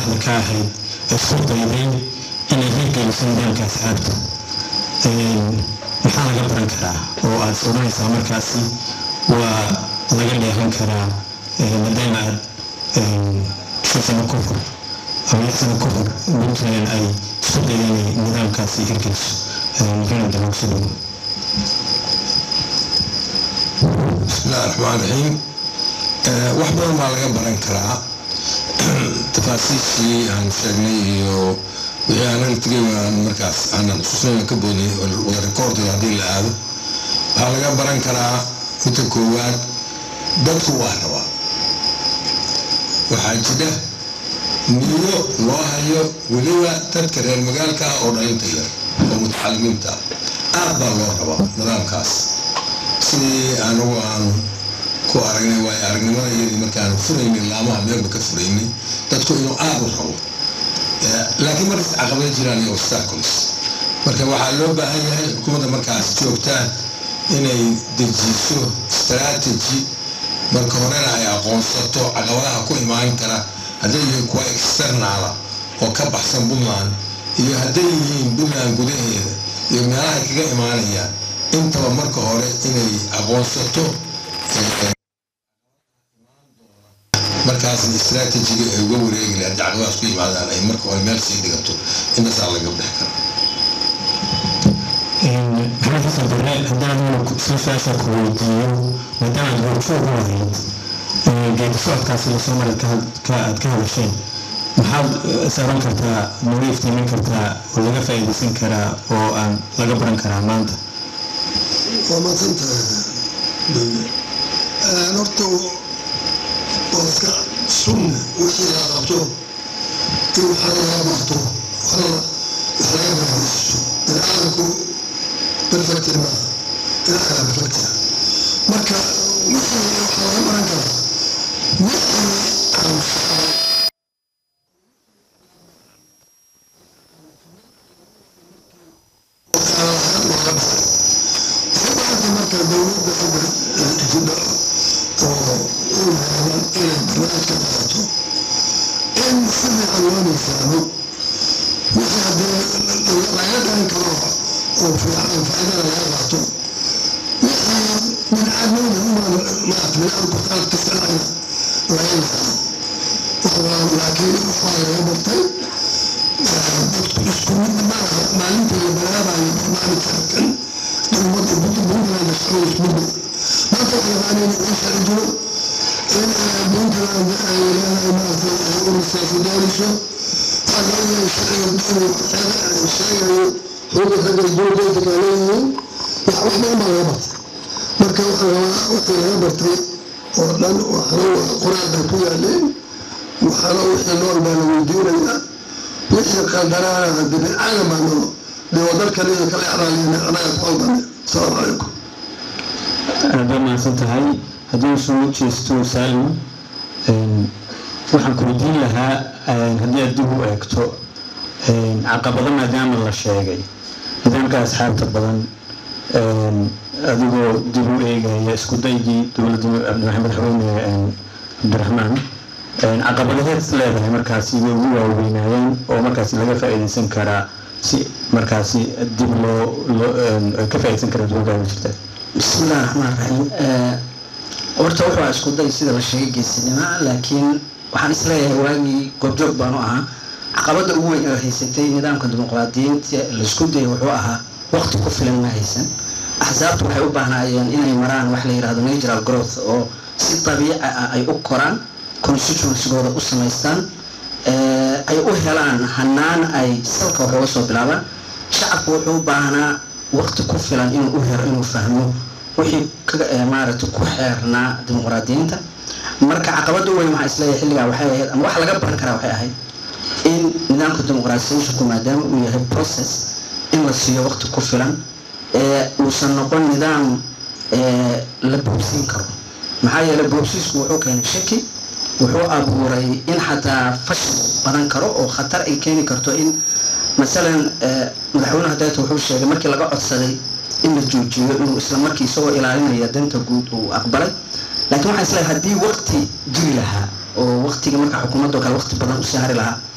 madaxda ka ahayd isku dayday inay hirgeliso nidaamka asxaabta maxaa laga baran karaa oo aad odhanaysaa markaasi waa laga dheehan karaa maadaama aad shan sano ka hor ama lix sano ka hor puntland ay isku dayday inay nidaamkaasi hirgeliso maxayna dalogso dhowo bismillahi raxmaan raxiim wax badan baa laga baran karaa tafaasiishii aan sheegnay iyo wixii aanan tegay aan markaas aanan xusuusnayna ka boodnay wada rekoordiga haddii la aado waxaa laga baran karaa midda koowaad dadku waa rabaa waxaa jira niyo loo hayo weliba dadka reer magaalka oo dhalinta yar oo mutacalimiinta aad baa loo rabaa nidaamkaas sidii anugu aan ku aragnay waayo aragnimada iyadii markaanu furaynay laamaha meelba ka furaynay dadku inuu aad u rabo laakiin markas caqabada jiraan iyo obstacles marka waxaa loo baahan yahay xukuumadda markaas joogtaa inay dejiso strategy marka horena ay aqoonsato caqabadaha ku imaan kara hadday yihiin kuwa externala oo ka baxsan puntland iyo hadday yihiin puntland gudaheeda iyo meelahay kaga imaanayaan intaba marka hore inay aqoonsato markaasna istraatijiga ay uga wareegi lahayd caqabadaas ku yimaadaan ay marka hore meel sii dhigato intasaa laga bixi kara maxamed xasan bare haddaan si su-aasha ku weydiiyo maadaama aad goorjoog u ahayd geedi socodkaasi lasoo maray aad ka hadasheen maxaad saaran kartaa nagu iftiimin kartaa oo laga faa'iidaysan karaa oo aan laga baran karaa maanta waa maadsantahay horta waa iska sunna wixii la qabto in waxa laga barto wax laga faa'iidaysto biniaadamku perfect maaha ilaaha perfect marka wixii waxaa laga baran karaa wixii aan marka dowladda jidha oo u yaalan inay barnaamij ka qaadato in si fiican loo miisaamo wixii haddii laga dhalan karo oo fiican faa'iidada laga qaato wixii biniaadmada maarata biniaadamku qalad kasta dhacayna laga yaqaano laakiin waxaa laga bartay dadku isku mid maaha maalinta la bilaabayo barnaamijka kan ummadda puntland shaqo isku mid maanta waxay yaqaaneen in sharci jiro in puntland ay leedahay maarata urursaasi doonayso waxaa laga yahay sharciga inuu sheegayo xuquuqda ragga duurgeynta kaa leeyihiin wax wax badan baa laga bartay marka waxaa rabaa wixii laga bartay oo dhan waxna waa qoraal bay ku yaaleen waxaana wixii nool baa la weydiinayaa wixii qaldanaana hadii biniaadam baa nolo dee wadalkan iyo kala icraaliyeen anaga ku qaldane asalaamu calaykum aad baa mahadsan tahay haddii uu soo jeesto saalim waxaan ku weydiin lahaa haddii aad dib u eegto caqabado maadaama la sheegay nidaamka asxaabta badan adigoo dib u eegaya isku daygii dowladda madaxweyne cabdiraxmaan caqabadaheed leedahay markaasi way ugu waaweynaayeen oo markaasi laga faa'iidaysan karaa si markaasi dib loo ka faa'iidaysan karaa dowladda jirta bismillahi raxmaan raxiim horta wuxuu isku day sida la sheegay geesinima laakiin waxaan isleeyahay waagii goobjoog baanu ahaa caqabada ugu weyn oo haysatay nidaamka dimuqraadiyiinta laisku dayay wuxuu ahaa waqti ku filan ma haysan axsaabtu waxay u baahnaayeen inay maraan wax la yidhahdo natural growth oo si dabiici ah ay u koraan constituencygooda u samaystaan ay u helaan hanaan ay salka wax uga soo bilaabaan shacabku wuxuu u baahnaa waqti ku filan inuu u helo inuu fahmo wixii maaragtay ku xeernaa dimuqraadiyiinta marka caqabada weyn waxaa isleeyahay xilligaa waxay ahayd ama wax laga baran karaa waxay ahayd in nidaamka dimuqraadiyashku maadaama uu yahay process in la siiyo waqti ku filan ee uusan noqon nidaam la boobsiin karo maxaa yeelay boobsiisku wuxuu keenay shaki wuxuu abuuray in xataa fashil badan karo oo khatar ay keeni karto in masalan madaxweyne hadeeta wuxuu sheegay markii laga codsaday in la joojiyo inuu isla markii isagoo ilaalinaya danta guud uu aqbalay laakiin waxaa isleeyahay haddii waqti jiri lahaa oo waqtiga marka xukuumadoo kale waqti badan u sahri lahaa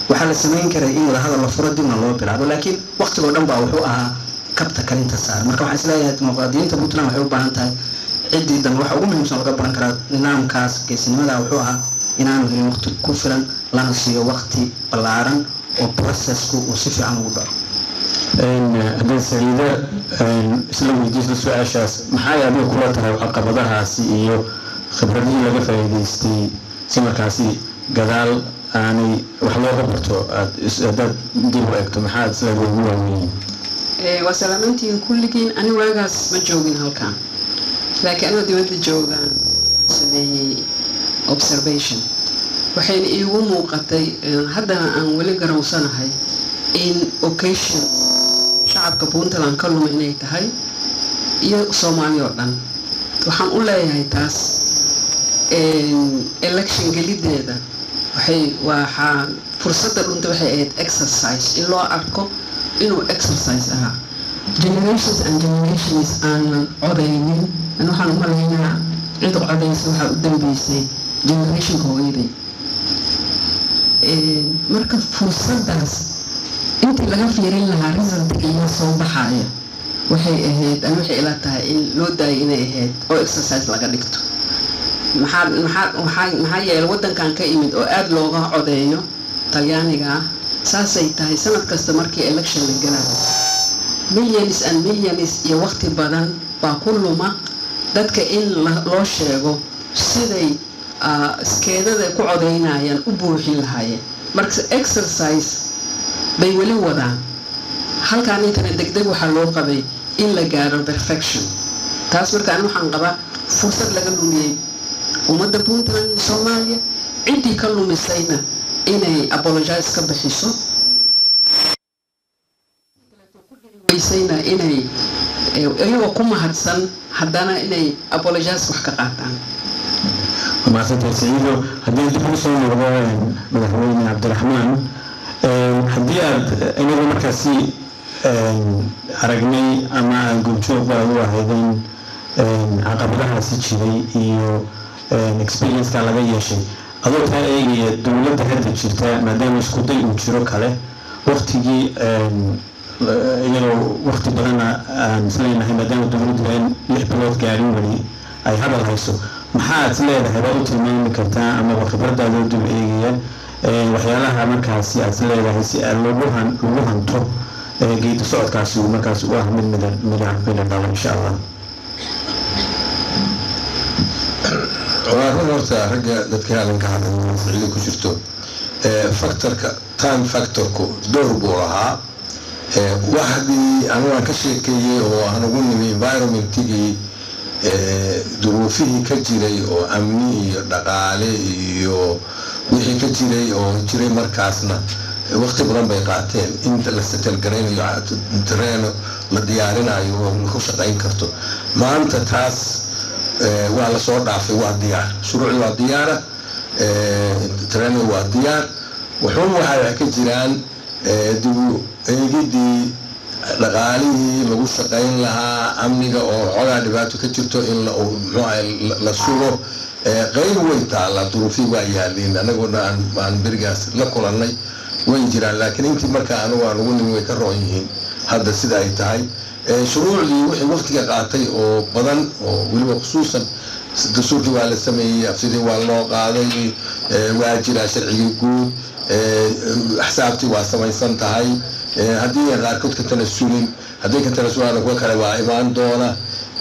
waxaa la samayn karay in wadahadal la furo dibna loo bilaabo laakiin waqtigoo dhan baa wuxuu ahaa kabta kalinta saar marka waxaan isleeyahay dimuqraadiyiinta puntland waxay u baahan tahay ciddii dambe waxa ugu muhiimsan laga baran karaa nidaamkaas geesinimada wuxuu ahaa inaanu helin waqti ku filan lana siiyo waqti ballaaran oo processku uu si fiican ugu dhaco haddii saliida isla weydiisda su-aashaas maxay adiga kula tahay caqabadahaasi iyo khibradihii laga faa'iidaystay si markaasi gadaal aanay wax looga barto aad haddaad dib u eegto maxaad isla ugu waaweyn waa salaamantiin kulligiin ani waagaas ma joogin halkan laakiin anoo dibadda joogaan sameeyey observation waxayna iigu muuqatay haddana aan weli garowsanahay in occasion shacabka puntland ka luma inay tahay iyo soomaali oo dhan waxaan u leeyahay taas election gelideeda waxay waxaa fursadda dhunta waxay ahayd exercise in loo arko inuu exercise ahaa generations and generations aanan codaynin an waxaan umalaynaa cid codaysa waxaa u dambeysay generationka hooyaday marka fursaddaas intii laga fiirin lahaa resultka iyo soo baxaaya waxay ahayd an waxay ila tahay in loo daayay inay ahayd oo exercise laga dhigto maxaa maxaa maxaa maxaa yeelay waddankan ka imid oo aada looga codeeyo talyaaniga ah saasay tahay sanad kasta markii election la gelayo millions and millions iyo waqti badan baa ku luma dadka in loo sheego siday iskeedada ku codeynayaan u buuxin lahaayeen marka exercise bay weli wadaan halkaan intana degdeg waxaa loo qabay in la gaaro perfection taas marka ani waxaan qabaa fursad laga lumiyey ummadda puntland iyo soomaaliya ciddii ka lumisayna inay apologize ka bixiso weysayna inay iyagoo ku mahadsan haddana inay apologize wax ka qaataan maasanta saciido haddii dib ugu soo noqdo madaxweyne cabdiraxmaan haddii aad inagu markaasi aragnay ama aan goobjoogba u ahaydeen caqabadahaasi jiray iyo experiencekaa laga yeeshay adoo taa eegaya dowladda hadda jirta maadaama isku day uu jiro kale waktigii iyadoo wakti badana aan isleenahay maadaama dowladdu aan lix bilood gaarin weli ay hadal hayso maxaad is leedahay baad u tilmaami kartaa amaba khibradaadoo dib eegaya waxyaalaha markaasi aad is leedahay si lagu han lagu hanto geedi socodkaasi uu markaasi u ah mid mida mida mida dhalo insha allah waa run horta ragga dadka hadalka hadlay saciida ku jirto factorka time factorku door buu lahaa waxdii anigu aan ka sheekeeyey oo aan ugu nimi environmentigii duruufihii ka jiray oo amni iyo dhaqaale iyo wixii ka jiray oo jiray markaasna waqti badan bay qaateen inta la setelgaraynayo tareeno la diyaarinayo oo ku shaqayn karto maanta taas waa lasoo dhaafay waa diyaar shuruucdi waa diyaara tareeno waa diyaar wuxuun waxay ka jiraan dibu eegidii dhaqaalihii lagu shaqayn lahaa amniga oo xogaa dhibaato ka jirto in la sugo qeyb way taalla duruufii waa yaaliin anaguna aan berigaas la kulannay way jiraan laakiin intii markaa anigu aan ugu nimi way ka roon yihiin hadda sida ay tahay shuruucdii wixii waqtiga qaatay oo badan oo weliba khusuusan dastuurkii waa la sameeyey afsidii waa loo qaaday waa jiraa sharcigii guud axsaabtii waa samaysan tahay haddii qaarkood ka tanasulin haddii ka tanasulaan kuwa kale waa imaan doona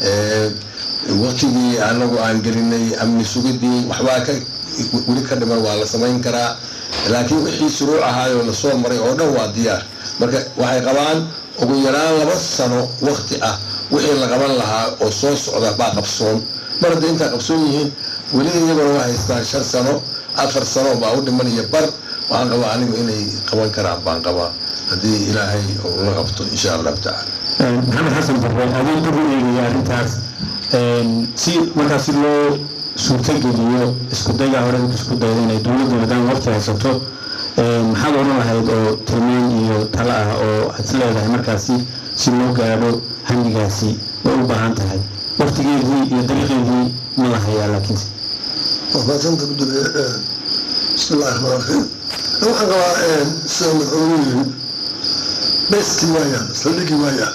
waqtigii anagu aan gelinay amni sugidii waxbaa ka weli ka dhiman waa la samayn karaa laakiin wixii shuruuc ahaayoo lasoo maray oo dhan waa diyaar marka waxay qabaan ugu yaraan laba sano waqti ah wixii la qaban lahaa oo soo socda baa qabsoon mar hadday intaa qabsoon yihiin weli iyaguna waa haystaan shan sano afar sano baa u dhiman iyo bar waxaan qabaa anigu inay qaban karaan baan qabaa haddii ilaahay ula qabto insha allahu tacaala maxamed xasan barre adii dib u eegaya arrintaas si markaas si loo suurtageliyo isku dayga hore isku dayda inay dowladda maadaama waqti haysato maxaad odhan lahayd oo tilmaan iyo talo ah oo aad is leedahay markaasi si loo gaadho hamigaasi way u baahan tahay waqtigeedii iyo dariiqeedii ma la hayaa laakiinse وفاتنت بدل بسم الله الرحمن الرحيم waxaan qabaa sida madaxweynuhu yiri beskii waayaan saldhigii waayaan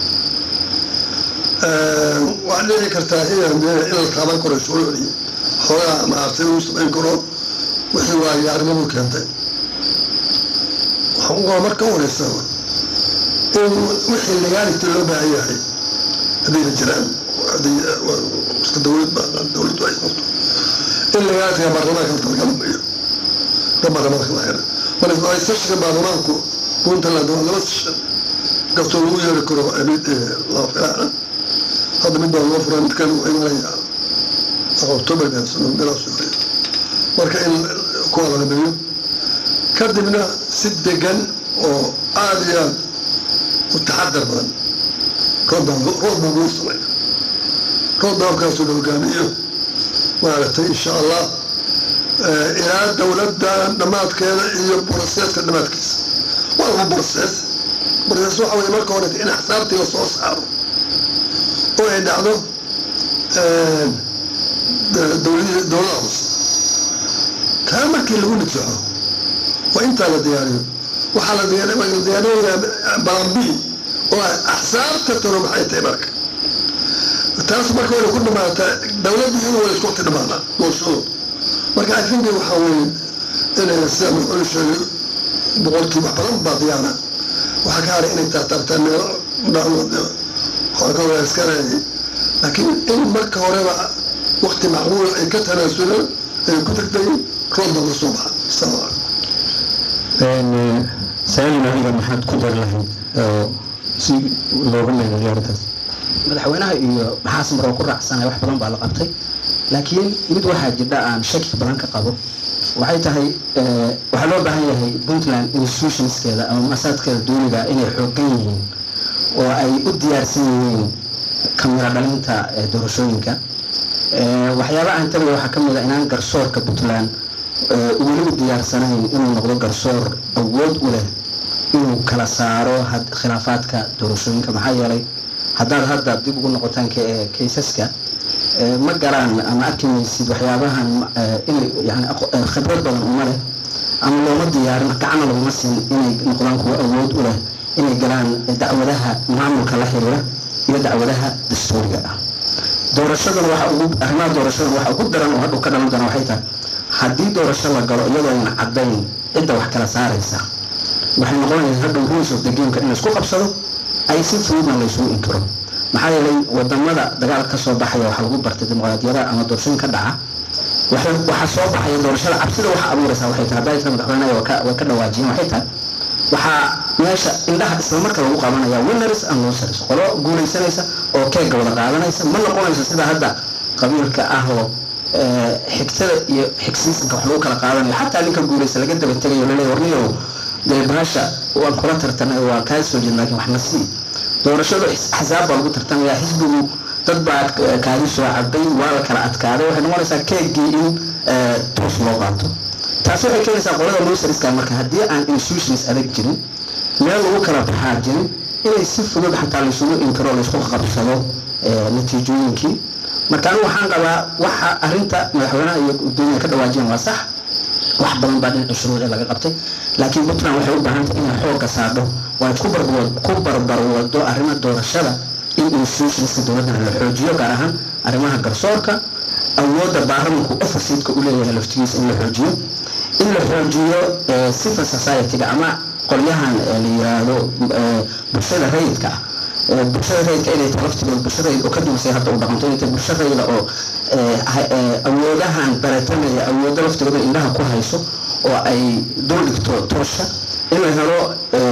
waxaa dhici kartaa inaan dee in la taaban karo shuruucdii xoogaa maartay uu samayn karo wixii waaya arrimadu keentay waxaan u qabaa marka u horeysa in wixii legaality loo baahan yahay haddayna jiraan iska dowlad dowladdu ay qabto in legaalitiga baarlamaanka la talgalamayo ka baarlamaanka la xira marka ay seshinka baarlamaanku puntland waa laba session kastoo lagu yeeri karo mid laba filaana hadda mid baa loo furay midkan wuxuu imanayaa october bilaas marka in kuwa la dhameeyo kadibna si degan oo aada iyo aada u taxadar badan roodbaan roodbaan lagu samay roodbaankaasoo la hogaamiyo maaragtay insha allah ilaa dowladda dhammaadkeeda iyo broseska dhammaadkiisa waa laba broses broses waxa weye marka hore in axsaabtii la soo saaro oo ay dhacdo dowladii dowlada hoose taa markii lagu nidsaxo waa intaa la diyaariyo waxaa la diyaarinayaa balambi oo axsaabta tano maxay tahay marka taas marka wayna ku dhamaataa dowladdii in wada isku waqti dhamaanaa doorashadu marka i think waxaa weeye inay sida madaxweyne sheegay boqolkii wax badan baa diyaara waxaa ka haray inay taataabtaan meelo dhacdood waxaa ka wada iska reegay laakiin in marka horeba waqti macquula ay ka tanaasulaan ay ku tagtay roodba la soo baxa asalaamu calaykum saalin adiga maxaad ku dar lahayd oo si looga meelay arrintaas madaxweynaha iyo maxaas maroo ku raacsanay wax badan baa la qabtay laakiin mid waxaa jidha aan shaki badan ka qabo waxay tahay waxaa loo baahan yahay puntland institutionskeeda ama masaadkeeda duuniga inay xoogan yihiin oo ay u diyaarsan yihiin kamira dhalinta doorashooyinka waxyaaba aan tagay waxaa ka mid a inaan garsoorka puntland weli u diyaarsanayn inuu noqdo garsoor awood u leh inuu kala saaro khilaafaadka doorashooyinka maxaa yeelay haddaad hadda dib ugu noqotaan kaysaska ma galaan ama arki maysid waxyaabahan inay yani khibrad badan uma leh ama looma diyaarin gacana laguma siin inay noqdaan kuwo awood u leh inay galaan dacwadaha maamulka la xiriira iyo dacwadaha dastuuriga ah doorashadana waxa ugu arrimaha doorashadana waxa ugu daran oo hadhow ka dhalan doona waxay tahay haddii doorasho la galo iyadoo ayna caddayn cidda wax kala saaraysa waxay noqonaysaa hadhow rules of the gameka in laisku qabsado ay si fududna laysugu inkiro maxaa yeelay wadamada dagaal ka soo baxaya waxaa lagu bartay dimuqraadiyada ama doorashooyin ka dhaca waxaa soo baxaya doorashada cabsida waxa abuuraysa waxay tahay hadday tahay madaxweynaha way ka dhawaajiyeen waxay tahay waxaa meesha indhaha islamarka lagu qabanaya winners and losers qolo guulaysanaysa oo keega wada qaadanaysa ma noqonayso sida hadda qabiilka ah oo xigtada iyo xigsiisanka wax lagu kala qaadanayo xataa ninka guulaysa laga daba tegayo laleeyahy warniyow dee bahasha waan kula tartanay waa kaa soo jeed laakiin wax na sii doorashadu axsaab baa lagu tartamaya xisbigu dad baa kaadi soo cabay waa la kala adkaaday waxay noqonaysaa keegii in toos loo qaato taasi waxay keenaysaa qolada losariska marka haddii aan institutions adag jirin meel lagu kala baxaa jirin inay si fudud xataa laysugu inkiro laysku qabsado natiijooyinkii marka anigu waxaan qabaa waxa arinta madaxweynaha iyo gudoomiyaha ka dhawaajiyeen waa sax wax badan baa dhinaca shuruuci laga qabtay laakiin puntland waxay u baahan tahay inay xoogga saadho waa ku barbarwado arrimaha doorashada in institutionska dowladdana la xoojiyo gaar ahaan arrimaha garsoorka awoodda baarlamanku oversitka u leeyahay laftigiisa in la xoojiyo in la xoojiyo civil society-ga ama qolyahan la yiraahdo bulshada rayidka ah bulshada rayidka inay tahay laftigooda bulsha rayid oo ka duusay hadda u dhaqanto inay tahay bulsha rayida oo awoodahan baratanaya awoodo laftigooda indhaha ku hayso oo ay dul dhigto toosha in la helo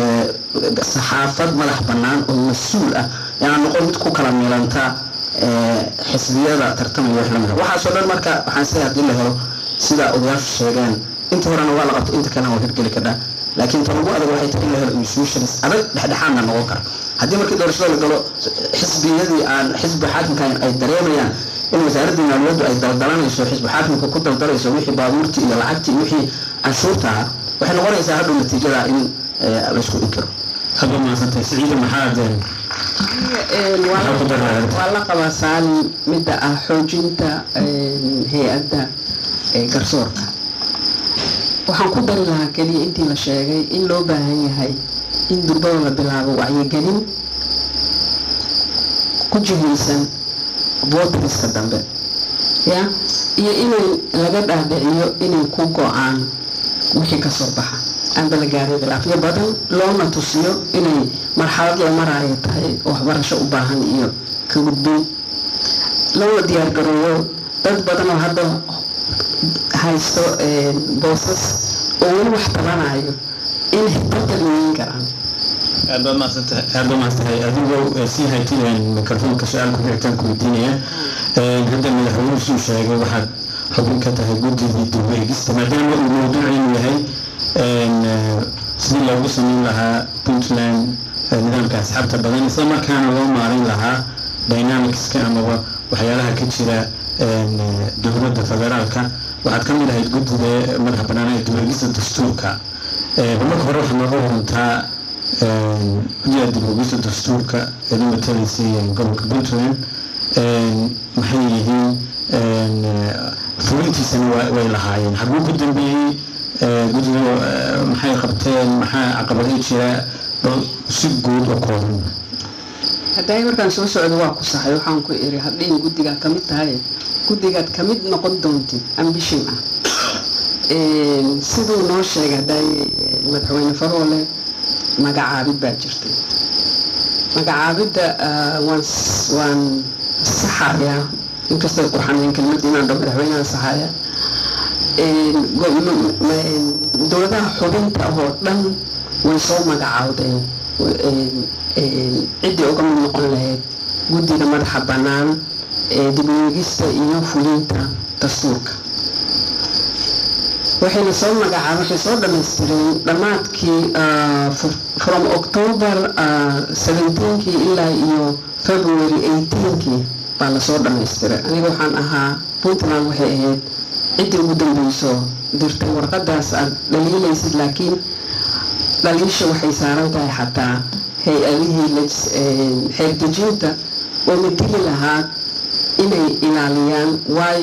saxaafad madax bannaan oo mas-uul ah yaan noqon mid ku kala milanta xisbiyada tartamaya wax lamida waxaasoo dhan marka waxaan isleeyahay haddii la helo sida odayaashu sheegeen inta horena waa la qabto inta kalena waa hirgeli kadhaa laakiin ta ugu adag waxay tahay in la helo institutions adag dhexdhexaadna noqon kara haddii markii doorashada la galo xisbiyadii aan xisbi xaakimkan ay dareemayaan in wasaaradda maaliyaddu ay daldalanayso xisbi xaakimka ku daldalayso wixii baabuurtii iyo lacagtii iyo wixii canshuurta ah waxay noqonaysaa hadhow natiijada in laysku inkiro hadba maasantay siciida maxaad waa la qabaa saalin midda ah xoojinta hay-adda garsoorka waxaan ku dari lahaa keliya intii la sheegay in loo baahan yahay in durbada la bilaabo wacyigelin ku jihaysan voteriska dambe ya iyo inay laga dhaadhiciyo inay ku go-aan wixii kasoo baxa aanba la gaarin khilaafyo badan loona tusiyo inay marxalad la maraayo tahay oo waxbarasho u baahan iyo ka gudbin loona diyaar garooyo dad badan oo hadda haysto boosas oo weli wax tabanayo in xitabta leeyin karaan aad baad mahadsantahay aad baad mahadsantahay adigoo sii haytideen mikrofoonka su-aal ku xigtaan ku weydiinaya hadda madaxweynuhu suu sheegay waxaad xubin ka tahay guddigii dib-u-eegista maadaama uu mawduuciinu yahay sidii loogu samayn lahaa puntland nidaamka asxaabta badan isla markaana loo maarin lahaa dynamicska amaba waxyaalaha ka jira dowladda federaalka waxaad ka mid ahayd guddiga madaxa bannaan ee dib-u-eegista dastuurka marka hore waxaad nooga warantaa guddiga dib-u-eegista dastuurka ee la matalaysay gobolka puntland maxay yihiin fulintiisana way lahaayeen xaguu ku dambeeyey guddiga maxay qabteen maxaa caqabado jira si guud oo kooban haddaay markaan soo socdo waa ku saxay waxaan ku iri hadhiin guddigaad kamid tahay guddigaad kamid noqon doontid ambition ah siduu noo sheegay haddaay madaxweyne faroole magacaabid baa jirtay magacaabidda waan waan saxayaa inkastoo qurxanayn kelmadda inaan dho madaxweynaha saxaya dowladaha xubinta oo dhan way soo magacaawdeen ciddii uga mid noqon lahayd guddiga madaxa bannaan ee dib-u-eegista iyo fulinta dastuurka waxayna soo magacaab waxay soo dhammaystireen dhammaadkii from october seventeenkii ilaa iyo february eighteenkii baa lasoo dhammaystiray aniga waxaan ahaa puntland waxay ahayd ciddii ugu dambeyso dirtay warqadaas aad dhaliilaysid laakiin dhaliisha waxay saaran tahay xataa hay-adihii xeerdejinta oo mateli lahaa inay ilaaliyaan waay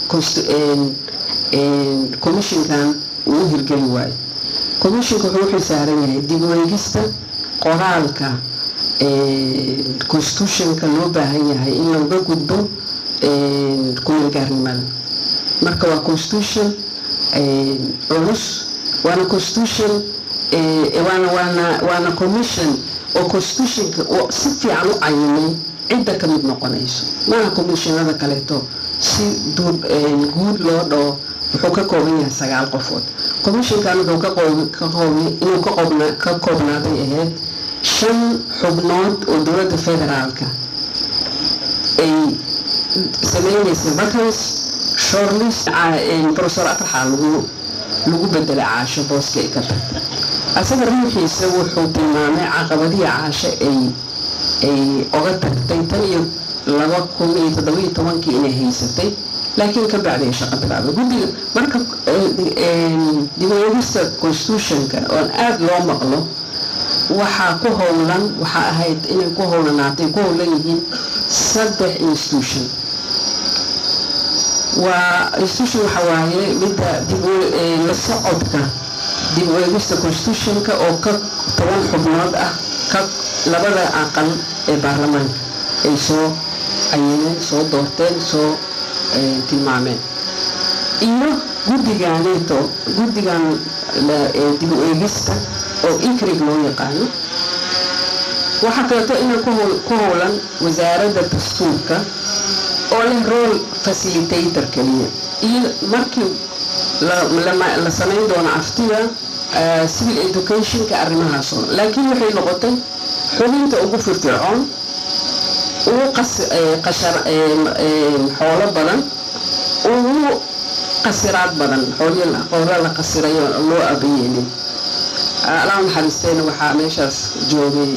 commishinkan uu u hirgeli waayo commishinka wuxuu xilsaaran yahay dib u eegista qoraalka constitutionka loo baahan yahay in looga gudbo kumeelgaarnimada marka waa constitution culus waana constitution waana waana waana commission oo constitutionka si fiican u cayimay cidda ka mid noqonayso maaha commissionada kaleeto si duud guud loo dhao wuxuu ka kooban yahay sagaal qofood commissionkan wuxuu ka qoobay inuu ka qoobna ka koobnaaday ahayd shan xubnood oo dowladda federaalka ay sameynaysay vacance shortlist professor atraxa lagu lagu bedelay caasho booska ay ka tagtay asaga ruuxiisa wuxuu tilmaamay caqabadihii caasho ay ay oga tagtay tan iyo laba kun iyo toddobiyo tobankii inay haysatay laakiin ka bacday shaqo bilaabay guddiga marka dib u eegista constitutionka oon aada loo maqlo waxaa ku howlan waxaa ahayd inay ku howlanaatay ku howlan yihiin saddex institution waa institution waxa waaye midda dib la socodka dib u eegista constitutionka oo ka toban xubnood ah ka labada aqal ee baarlamaanka ay soo cayineen soo doorteen soo tilmaameen iyo guddiganeeto guddigan dib u eegista oo ikrig loo yaqaano waxaa kaleeto inay ku howlan wasaaradda dastuurka oo leh role facilitator keliya iyo markii la samayn doono aftida civil educationka arrimahaasoo laakiin waxay noqotay xubinta ugu firfircoon ugu xoolo badan ugu qasiraad badan xoolo la qasirayo loo abayeelin alaa naxariisteena waxaa meeshaas joogay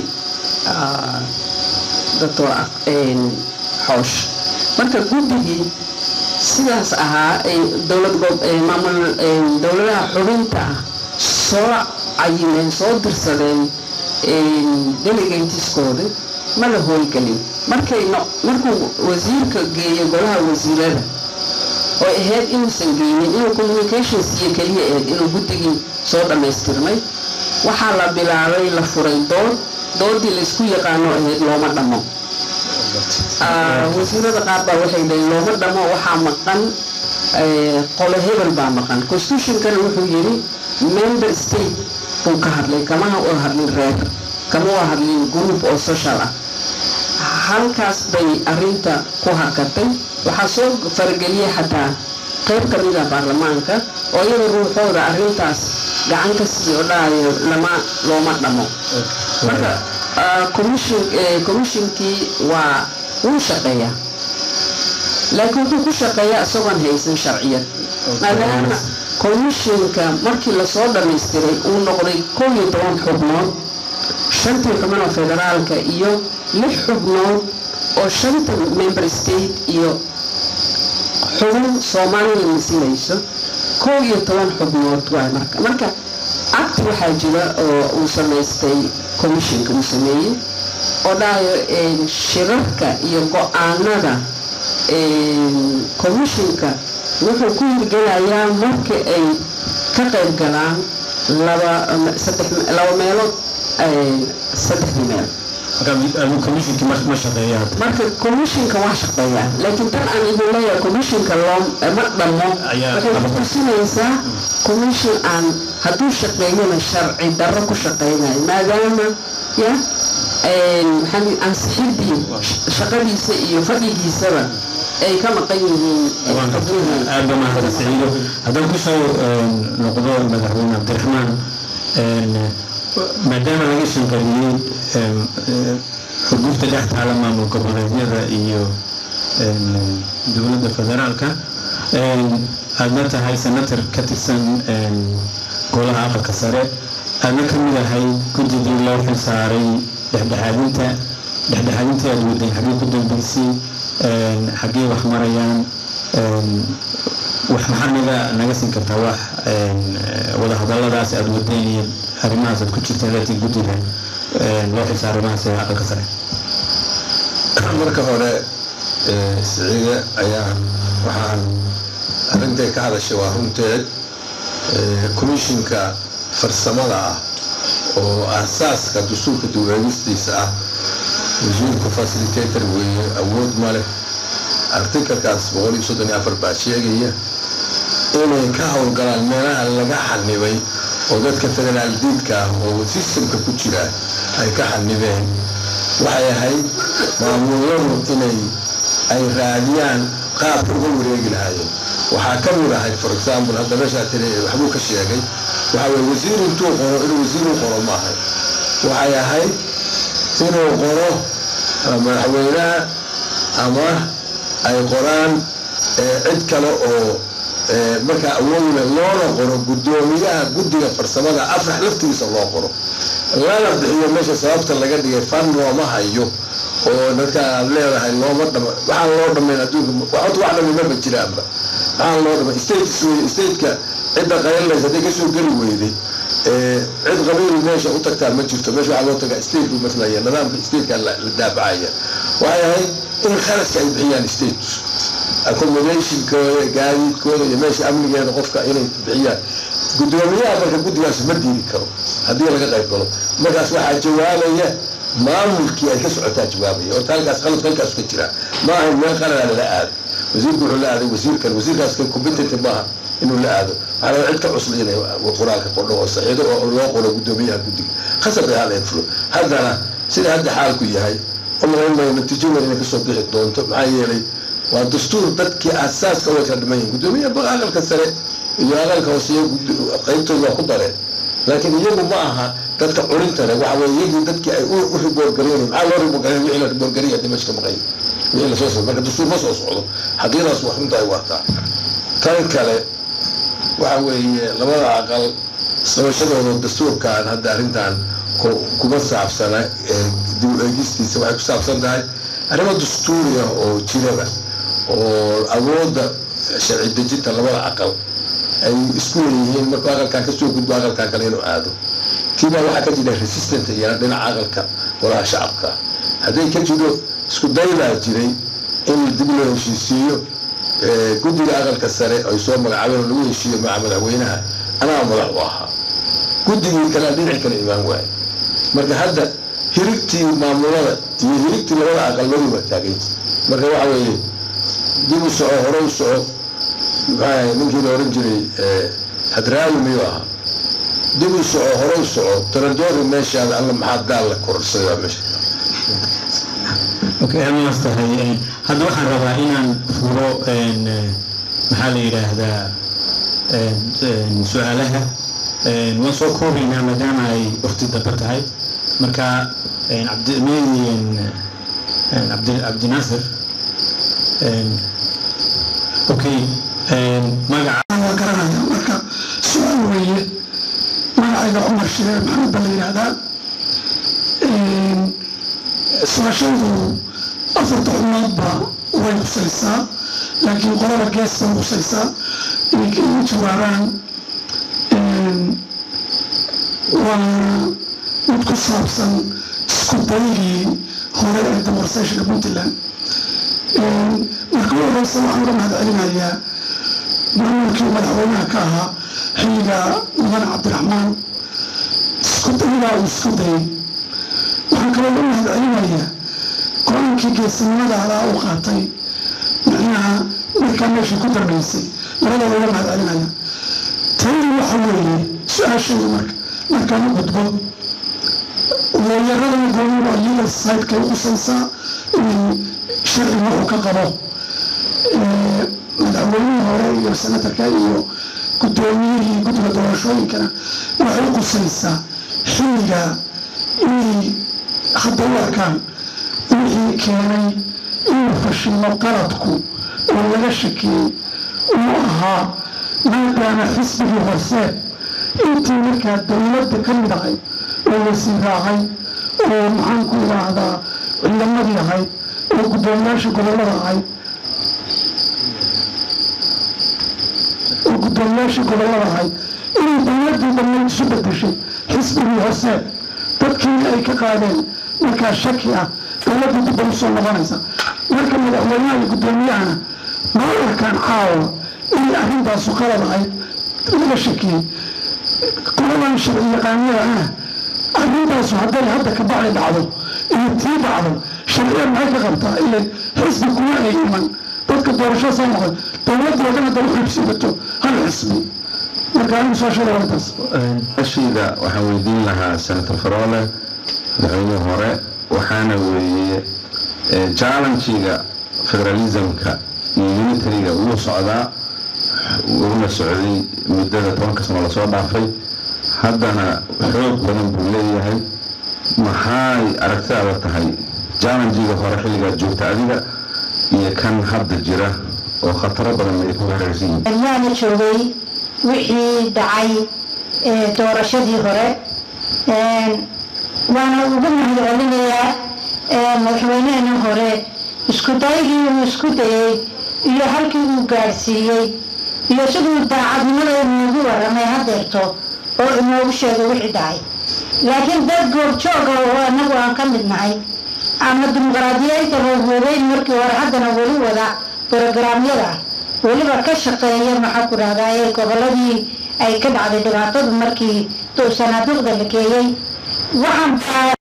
doctor xoosh marka guddigii sidaas ahaa ay dowlad maamul dowladaha xubinta ah soo cayimeen soo dirsadeen delegateskooda ma la howlgelin markay markuu wasiirka geeyo golaha wasiirada oo ahayd inuusan geynin inuu communications iyo keliya ahayd inuu guddigii soo dhammaystirmay waxaa la bilaabay la furay dood doodii laysku yaqaano ahayd looma dhammo wasiirada qaar baa waxay leeyiin looma dhamo waxaa maqan qolo hebel baa maqan constitutionkana wuxuu yiri member state buu ka hadlay kama u hadlin reer kama u hadlin group oo social ah halkaas bay arinta ku hakatay waxaa soo farageliyay xataa qayb ka mid ah baarlamaanka oo iyada ruuxooda arintaas gacan ka sii oo dhahayo lama looma dhamo marka commissionkii waa wuu shaqeeyaa laakiin wuxuu ku shaqeeyaa isagoon haysan sharciyad maadaama commissionka markii lasoo dhamaystiray uu noqday kow iyo toban xubnood shantii xubnood oo federaalka iyo lix xubnood oo shanta member state iyo xubin soomaaliya masilayso kow iyo toban xubnood waay marka marka act waxaa jira oo uu samaystay commissionka uu sameeyey oo dhahayo shirarka iyo go-aanada commissionka wuxuu ku hirgelayaa marka ay ka qayb galaan laba saddex laba meelood saddexdii meel ma shaqeeyaa marka commissionka waa shaqeeyaa laakiin tan aan idin leeyahay commissionka loo ma dhamo waxay ku tusinaysaa commission aan hadduu shaqeeyana sharci darro ku shaqeynayo maadaama ya maxaa ansixidii shaqadiisa iyo fadhigiisaba ay ka maqan yihiin aad ba mahadsan saciido haddaan kusoo noqdo madaxweyne cabdiraxmaan maadaama laga shanqaliyey xugufta dhex taala maamul goboleedyada iyo dowladda federaalka aadna tahay senator ka tirsan golaha aqalka sare aadna ka mid ahay guddigii loo xil saaray dhexdhexaadinta dhexdhexaadintii aad wadeen xaggee ku dambeysay xaggee wax marayaan wax maxaa naga naga siin kartaa wax wadahadaladaas aad wadeen iyo arrimahaas aad ku jirtaan laakiin guddiga loo xilsa arrimahaas ee aqalka sare marka hore siciide ayaan waxaan arrintay ka hadashay waa runteed commissionka farsamada ah oo aasaaska dastuurka dowlaadistiisa ah wasiirku facilitator weeye awood ma leh artikalkaas boqol iyo soddon iyo afar baa sheegaya inay ka howlgalaan meelaha laga xanibay oo dadka federaal diidka ah oo sistamka ku jira ay ka xanibeen waxay ahayd maamuladu inay ay raadiyaan qaabka uga wareegi lahaayeen waxaa ka mid ahayd for example hadda meeshaa tiri waxbuu ka sheegay waxaa weye wasiir intuu qoro inuu wasiir u qoro ma ahay waxay ahayd inuu qoro madaxweynaha ama ay qoraan cid kale oo markaa awoodle loona qoro guddoomiyaha guddiga farsamada afrax laftigiisa loo qoro lana bixiyo meesha sababta laga dhigay fan looma hayo oo dadka aad leedahay looma dhama waxaan loo dhamayn adduunka horta wax dhami maba jiraanba waxaan loo dhamay states wey stateka cidda qaylinaysa hadday kasoo geli weyday cid qabiil meesha u tagtaa ma jirto meesha waxaa loo tagaa state buu maslaya nidaamka stateka la daabacaya waxay ahayd in kharashka ay bixiyaan states accommodationkooda gaadiidkooda iyo meesha amnigeeda qofka inay bixiyaan guddoomiyaha marka guddigaas ma diidi karo haddii laga qayb galo markaas waxaa jawaabaya maamulkii ay ka socotaa jawaabaya horta halkaas qalad halkaas ka jira ma ahayn meel qalada lala aado wasiirku wuxuu la aaday wasiirkan wasiirkaas ka competent maaha inuu la aado waxaa laga cid ka cusla inay qoraalka qordho oo saxiido oo loo qoro guddoomiyaha guddiga khasab ay hal fulo haddana sida hadda xaalku yahay umalaynmayo natiijo weyn inay kasoo bixi doonto maxaa yeelay waa dastuur dadkii aasaaska way kala dhiman yihin guddoomiyaha aqalka sare iyo aqalka hooseeya qaybtooda waa ku dareen laakiin iyagu ma aha dadka culinta leh waxa weye iyagii dadkii ay u riboorgareynay maxaa loo riboorgareyn wixii la riboorgariya dimashka maqay wixii lasoo socdo marka dastuur ma soo socdo xaqiiqdaas wax runta ay waataa tan kale waxa weeye labada aqal sabashadooda dastuurkan hadda arrintan kuma saabsana dib u eegistiisa waxay ku saabsan tahay arrimo dastuuriya oo jirada oo awoodda sharci dejinta labada aqal ay isku leeyihiin markuu aqalkan kasoo gudbo aqalkan kale inuu aado kiibaa waxaa ka jira resistant iyana dhinaca aqalka golaha shacabka hadday ka jiro isku daybaa jiray in dib loo heshiisiiyo guddiga aqalka sare ay soo magacaabeen oo lagu heshiiyo maca madaxweynaha anaa madax u ahaa guddigii kalea dhinac kale imaan waaye marka hadda hirigtii maamulada iyo hirigtii labada aqalmadii waa taaganta marka waxa weeye dib u soco hore u soco maxaa ninkii la oran jiray hadraawi miyuu ahaa dib u soco hore u soco taradoori meeshaada alla maxaa gaal la kororsaday waa meesha okay amaas tahay hadda waxaan rabaa inaan furo maxaa la yidhaahdaa su-aalaha waan soo koobaynaa maadaama ay waqti dambe tahay marka cabdimedi cabdi cabdinaasir okay magaca waa garanaya marka su-aal weeye magacayga cumar shireer maxamed baa la yidhaahdaa su-aashaydu afarta xumoodba way khusaysaa laakiin qolada gees bay khusaysaa inay ka igu jawaabaan waa mid ku saabsan isku daygii hore ee demorseshka puntland marka u horeysa waxaan uga mahad celinayaa maamulkii madaxweynaha ka ahaa xilliga mudane cabdiraxmaan isku daygaa uu isku dayay waxaan kaloo uga mahad celinayaa go-aankii geesinimada alaa u qaatay micnaha markaa meeshii ku dambeysay labadaba uga mahad celinaya tayadu waxa weeye su-aashaydu marka markaan u gudbo weeyarada gooniba legal society-kay qusaysaa inay sharciga wuxuu ka qabo madaxweynihii hore iyo senatarka iyo guddoomiyihii guddiga doorashooyinkana waxay qusaysaa xilliga inay hadda u arkaan wixii keenay inuu fashilo qaladku oo laga shakiyey uu ahaa maadaama xisbigii hoose intii markaa dowladda ka mid ahayd oo wasiir ahayd oo maxaan ku idhaahdaa ciidamadii ahayd oo guddoomiyaasha gobollada ahayd oo guddoomiyaasha gobollada ahayd inay dowladdii dhammayd isu bedeshay xisbigii hoose dadkii ay ka qaadeen markaa shaki ah dowladda dib bay usoo noqonaysa marka madaxweynaha iyo guddoomiyahana ma arkaan caawa inay arrintaasu qalad ahayd laga shakiyey qoladan sharci yaqaaniyada ah arrintaasu hadday hadda ka bacdi dhacdo iyo tii dhacdo sharciya maxay ka qabtaa ila xisbi kuma ay iman dadka doorasho soo noqon dowladda oo dhan hadda u xibsiibato hal xisbi marka anigu soo sheega wartaas ashayda waxaan weydiin lahaa senator faroole madaxweynihii hore waxaana weeye jallenjiga federalismka iyo unitariga wuu socdaa wuuna socday muddada tobanka sano lasoo dhaafay haddana xoog badan buu leeyahay maxay aragtidaada tahay jallenjiga hore xilligaad joogta adiga iyo kan hadda jira oo khataro badan ay ku hareersan yihiin yaana joogay wixii dhacay doorashadii hore waana ugu mahad celinayaa madaxweynehena hore isku daygii uu isku dayey iyo halkii uu gaadhsiiyey iyo siduu daacadnimada inoogu waramay hadeerto oo inoogu sheegay wixii dhacay laakiin dad goobjooga oo anagu aan ka mid nahay ama dimuqraadiyeynta roogoobeyn markii hore haddana weli wada brogaraamyada weliba ka shaqeeya maxaa ku dhahdaa ee goboladii ay ka dhacday dhibaatadu markii sanaaduuqda la geeyey waxaan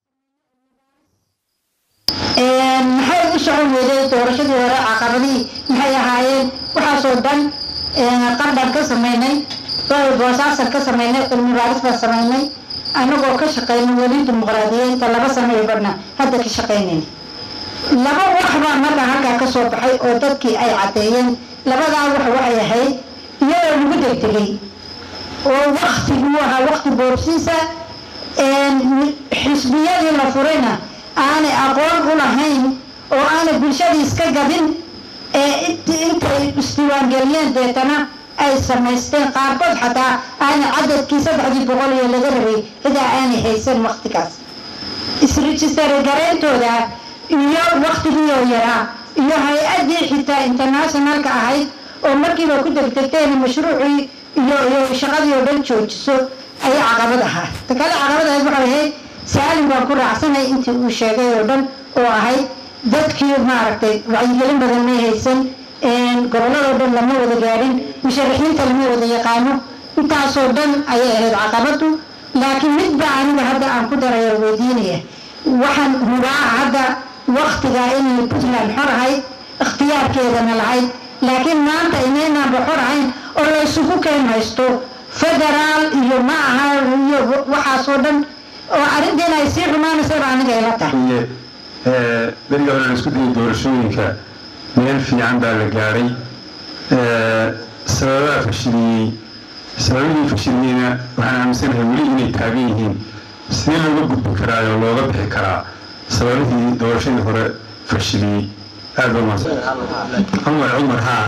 maxay u socon weyday doorashadii hore caqabadii maxay ahaayeen waxaasoo dhan qardhan ka sameynay boosaasan ka sameynay cilmi baaris baan sameynay anagoo ka shaqeynay weli dimuqraadiyeynta laba sano iyo badhna hadda ka shaqeynayna laba wax baa markaa halkaa ka soo baxay oo dadkii ay caddeeyeen labadaa wax waxay ahayd iyadoo lagu degdegay oo waktiguu ahaa wakti boobsiisa xisbiyadii la furayna aanay aqoon u lahayn oo aanay bulshadii iska gadin ee intay isdiiwaangeliyeen deetana ay samaysteen qaarkood xataa aanay cadadkii saddexdii boqol iyo laga rabay cidaa aanay haysan waktigaas isregistary garayntooda iyo waktigiioo yaraa iyo hay-addii xitaa internationalka ahayd oo markiiba ku degdegteen mashruucii iyo iyo shaqadii oo dhan joojiso ayaa caqabad ahaa ta kale caqabad ahayd waxay ahayd saalim baan ku raacsanay intii uu sheegay oo dhan oo ahayd dadkii maaragtay wacyigelin badan may haysan gobolladoo dhan lama wada gaadhin musharaxiinta lama wada yaqaano intaasoo dhan ayay ahayd caqabadu laakiin midba aniga hadda aan ku daraya weydiinaya waxaan hubaa hadda waktiga inay puntland xor ahayd ikhtiyaarkeedana lahayd laakiin maanta inaynaanba xor ahayn oo la isugu keen haysto federaal iyo ma aha iyo waxaasoo dhan oo arrinteena ay sii xumaanaysaba aniga ila tahay beriga hore la isku dayay doorashooyinka meel fiican baa la gaadhay sababaha fashiliyey sababihii fashiliyeyna waxaan aaminsanahay weli inay taagan yihiin sidee looga gudbi karaa oo looga bixi karaa sababihii doorashadii hore fashiliyey aad ba mahadsan cumar cumar haa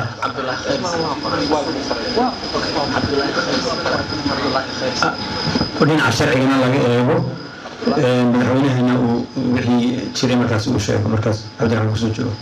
dhinaca sharcigana laga eego madaxweynahana uu wixii jiray markaas uu sheego markaas cabdiraxmaan kusoo joogo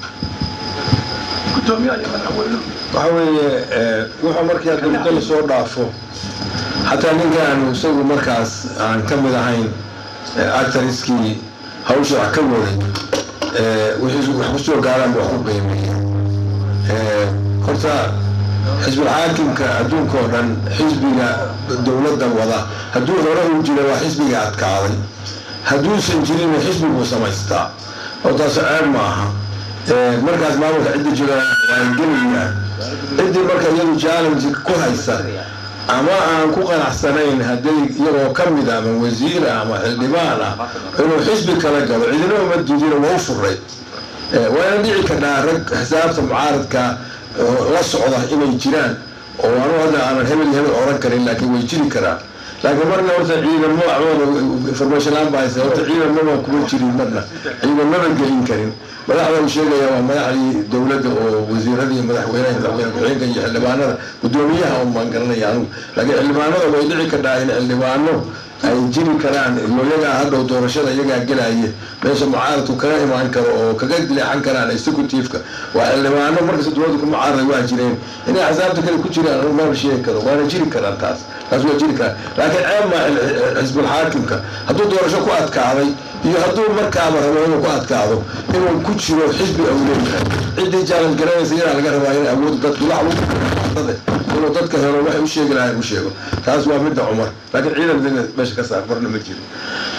waxa weeye wuxuu markii hadda muddo lasoo dhaafo xataa ninkaanu isagu markaas aan ka mid ahayn actariskii hawsha wax ka waday wixii wax kusoo gaaraan wax ku qiimeeya horta xisbul xaakimka adduunka oo dhan xisbiga dowladda wada hadduu hore uu jira waa xisbiga adkaaday hadduusan jirinna xisbiguu samaystaa oo taas ceeb ma aha markaas maamulka cidda jira waan gelayaan ciddii marka iyadu challenge ku haysa ama aan ku qanacsanayn hadday iyagoo ka mid ama wasiira ama xildhibaan ah inuu xisbi kala galo cidina uma diidina waa u furay waana dhici karnaa rag xisaabta mucaaradka la socda inay jiraan oo anu hadda aanan hebel hebel oran karin laakiin way jiri karaan laakiin marna horta ciidamo information laan baa haysa horta ciidamaba kuma jirin marna ciidamaba gelin karin madaxda uu sheegaya waa madaxdii dowladda oo wasiiradii madaxweynaha madaxweyne ku-xigeenka iyo xildhibaanada guddoomiyaha un baan garanaya anigu laakiin xildhibaanada way dhici kartaa in xildhibaano ay jiri karaan iyagaa hadhow doorashada iyagaa gelaya meesha mucaaradku kaga imaan karo oo kaga leexan karaan executive-ka waa xildhibaano markasta dowladda ku mucaaraday waa jireen inay axsaabta kale ku jiraan anigu maba sheegi karo waana jiri karaan taas taas waa jiri karaan laakiin ceeb maa xisbul xaakimka hadduu doorasho ku adkaaday iyo hadduu markaaba rabo inuu ku adkaado inuu ku jiro xisbi au leeyahay ciddii challenge garanaysa yadaa laga rabaa inay awood dadku wax ugu inuu dadka helo waxay u sheegi lahayn u sheego taas waa midda cumar laakiin ciidan meesha ka saar marna ma jiro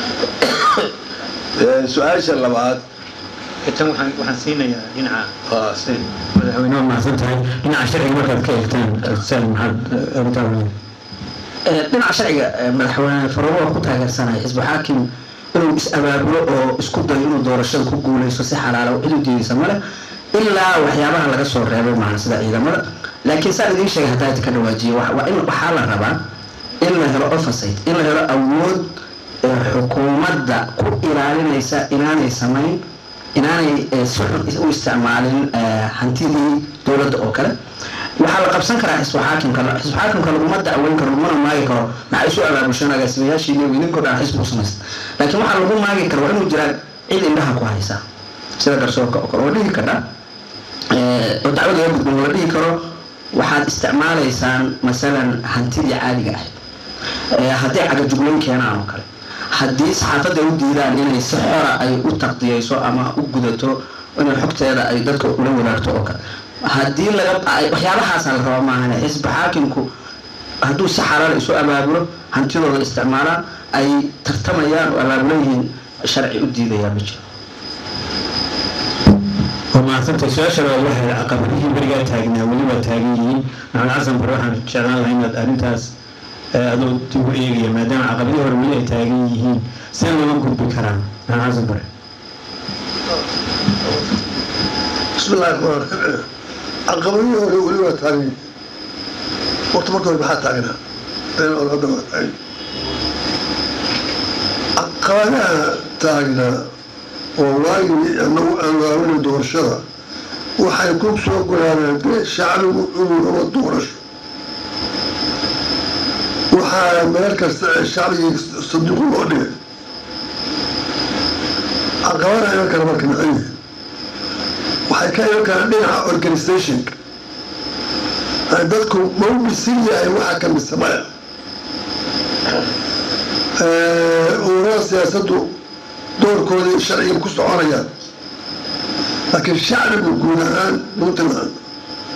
su-aasha labaad tan waxaan waxaan siinayaa dhinaca haa madaxweynaha mahadsan tahay dhinaca sharciga markaad ka eegtaan sal maxaad arrintaa dhinaca sharciga madaxweyne farabo waa ku taageersanaya xisbu xaakim inuu is-abaabulo oo isku dayo inuu doorashada ku guuleysto si xalaala cid u diidaysa male ilaa waxyaabaha laga soo reebay maaha sida ciidamada laakiin saan idiin sheegay haddaa idinka dhawaajiye waa in waxaa la rabaa in la helo oversight in la helo awood xukuumadda ku ilaalinaysa inaanay samayn inaanay si xun u isticmaalin hantidii dowladda oo kale waxaa la qabsan karaa xisbu xaakimka xisbu xaakimka laguma dacweyn karo lagumana maagi karo maxay isu abaabushaan agaasimayaashiina idinkoo dhan xisbu samaysta laakiin waxaa lagu maagi karo waa inuu jiraa cid indhaha ku haysa sida garsoorka oo kale oo dhihi kara oo dacwad laga gudbin la dhihi karo waxaad isticmaalaysaan masalan hantidii caadiga ahayd haddii cagajuglayn keenaan oo kale haddii saxaafadda u diidaan inay si xora ay u taqdiyeyso ama u gudato inay xogteeda ay dadka ula wadaagto oo kale haddii laga waxyaabahaasa la rabaa maahan xisbi xaakimku hadduu si xalaal isu abaabulo hantidooda isticmaalaan ay tartamayaan oo abaabulo yihiin sharci u diidayaa ma jiro waa mahadsantay su-aasha labaad waxay caqabadihii berigaa taagnaa weli waa taagan yihiin maxamed xasan bare waxaan jeclaan lahaa inaad arrintaas adoo dib u eegaya maadaama caqabadihii hore weli ay taagan yihiin see looga gudbi karaa maxamed xasan bare bismillahi raxmaan raxiim caqabadihii hore weli waa taagan waqti marka hore maxaa taagnaa been oo hadda waa taagan caqabadaha taagnaa oo waagii anagu aan waawina doorashada waxay ku soo goraaneen dee shacbigu inuu rabo doorasho waxaa meel kasta ee shacbigii sanduuq loo dhigay caqabadaha iman kara marka maxay yihiin waxay ka iman karaan dhinaca organizationka dadku ma u bisin yahay waxa ka mise maya ururada siyaasaddu doorkoodii sharciga ku soconayaan laakiin shacbigu guud ahaan puntland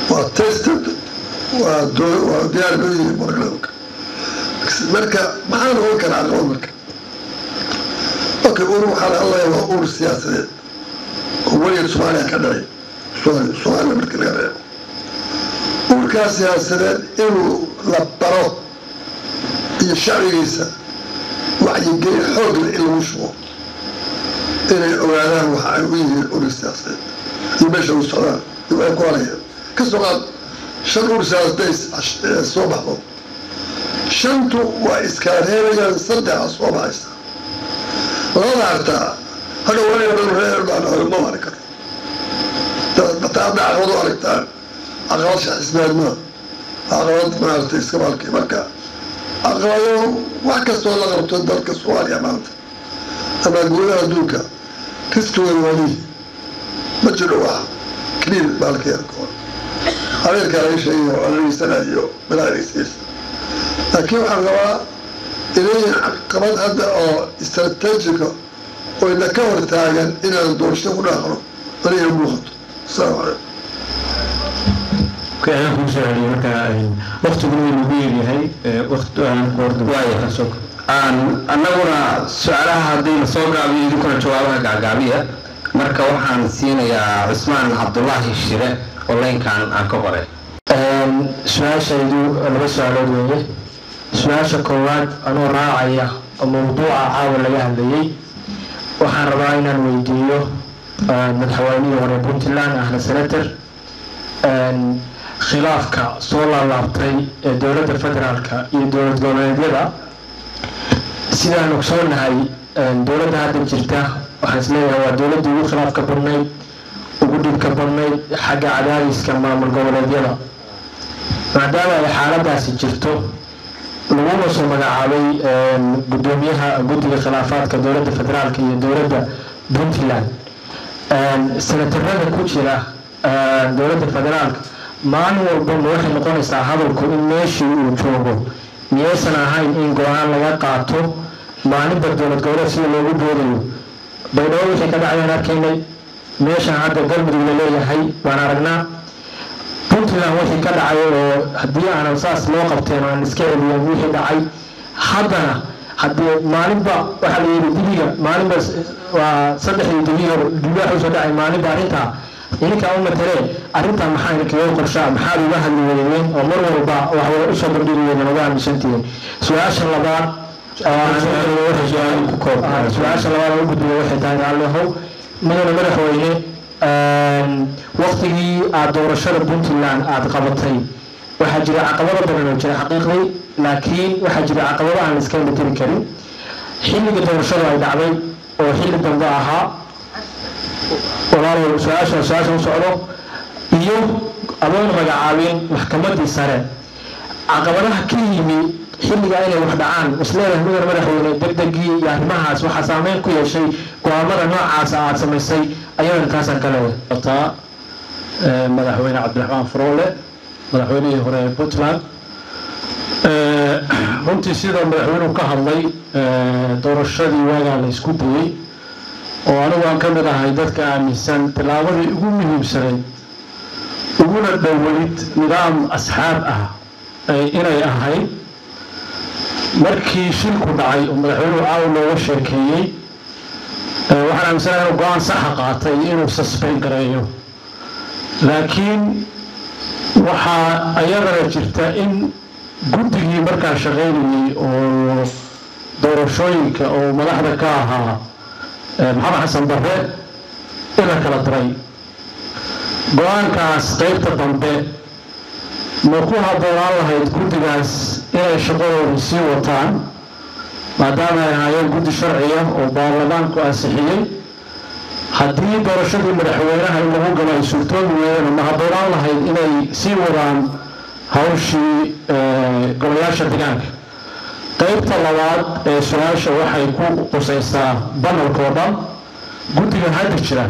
waa tested waa doo- waa diyaar loo yihi programka marka maxaa noqon karaa caqabad marka okay ur waxaa la hadlaya waa ur siyaasadeed oo weligeed soomaaliya ka dhacay Soomaali- soomaaliya marka laga reebo urkaa siyaasadeed inuu la baro iyo shacbigiisa wacyigelin xoog leh in lagu shubo inay ogaadaan waxa ay u yihiin ur siyaasadeed iyo meesha u socdaan iyo waxay ku halayaan ka soo qaad shan ur siyaasadeed ay soo baxdo shantu waa iskala reebayaan saddexa soo baxaysa labada hartaa hadha waa reer baan ma mari karo bataa hadda caqabad u aragtaan caqabad shaxismeed maa caqabad maaragtay iska maalkii marka caqabado wax kastoo la qabto dalka soomaaliya maanta ama gudaha adduunka riskigooda waa lihi ma jiro wax clean baalkeerkood adeerka laga sheegayo anageysanaayo bilaagiisiisa laakiin waxaan rabaa inayan caqabad hadda oo istrateejiga oo ina ka hor taagan inaan doorasho ku dhaaqno aniga muuqato asalaamu calaykum Okay, ayaan kugu soo celiyay marka waqtiguna wuu nagu yaryahay waqti aan ku horda soo aan annaguna su-aalaha haddii la soo gaabiyo idinkuna jawaabaha gacgaabiya marka waxaan siinayaa cusmaan cabdulaahi shire oo leynkan aan ka qoray su-aashaydu laba su-aalood weeye su-aasha koowaad anoo raacaya oo mawduuca caawa laga hadlayay waxaan rabaa inaan weydiiyo madaxweynihii hore puntland ahna senator khilaafka soo laalaabtay ee dowladda federaalka iyo dowlad goboleedyada sidaan ogsoonahay dowladda hadda jirta waxaan isleeyahay waa dowladdii ugu khilaafka badnayd ugu dhibka badnayd xagga cadaadiska maamul goboleedyada maadaama ay xaaladaasi jirto laguna soo magacaabay gudoomiyaha guddiga khilaafaadka dowladda federaalka iyo dowladda puntland senatarada ku jira dowladda federaalka maalin walba ma waxay noqonaysaa hadalku in meeshii uu joogo miyaysan ahayn in go-aan laga qaato maalinba dowlad goboleed sida loogu doodayo baydhabo wixii ka dhacayaan arkaynay meeshan hadda galmudug la leeyahay baan aragnaa puntland wixii ka dhacay oo haddii aanan saas loo qabteen aan iska celiyan wixii dhacay haddana haddii maalinba waxaa la yidhi dibiga maalinba waa saddexdii dibiga dibi waxa usoo dhacay maalinba arrintaa ininkaa u matalee arrintaa maxaa idinkaga qorshaa maxaad uga hadli weydeen oo mar walba waxway usoo bandhigi weydeen uga aaminsantihiin su-aasha labaad su-aasha labaad oo u gudbiya waxay tahay raallihow madana madaxweyne waqtigii aada doorashada puntland aada qabatay waxaa jira caqabado badan oo jira xaqiiqdii laakiin waxaa jira caqabado aan la iska indhatiri karin xilliga doorashadu ay dhacday oo xilli dambe ahaa walaalow su-aasha su-aasha u socdo iyo adoon magacaabin maxkamadii sare caqabadaha ka yimi xilliga inay wax dhacaan isleedahay mudan madaxweyne degdegii iyo arrimahaas waxaa saameyn ku yeeshay go-aamada noocaasa aada samaysay ayadana taasaan ka leeyahay taa madaxweyne cabdiraxmaan furoole madaxweynihii hore ee puntland runtii sida madaxweynuhu ka hadlay doorashadii waagaa la isku dayey oo anigu aan ka mid ahay dadka aaminsan tillaabadii ugu muhiimsanayd uguna dhoweyd nidaam asxaab ah inay ahayd markii shilku dhacay oo madaxweynuhu aaw looga sheekeeyey waxaan aaminsanahay inuu go-aan saxa qaatay inuu susbayn gareeyo laakiin waxaa ayadana jirta in guddigii markaa shaqaynayey oo doorashooyinka oo madaxda ka ahaa maxamed xasan barre in la kala diray go-aankaas qeybta dambe ma ku habboonaan lahayd guddigaas inay shaqadooda sii wataan maadaama ay ahaayeen guddi sharciya oo baarlamaanku ansixiyey haddii doorashadii madaxweynaha in lagu galo ay suurtoobi weeyeen ma habboonaan lahayd inay sii wadaan hawshii golayaasha deegaanka qeybta labaad ee su-aasha waxay ku qusaysaa banalka oo dhan guddiga hadda jira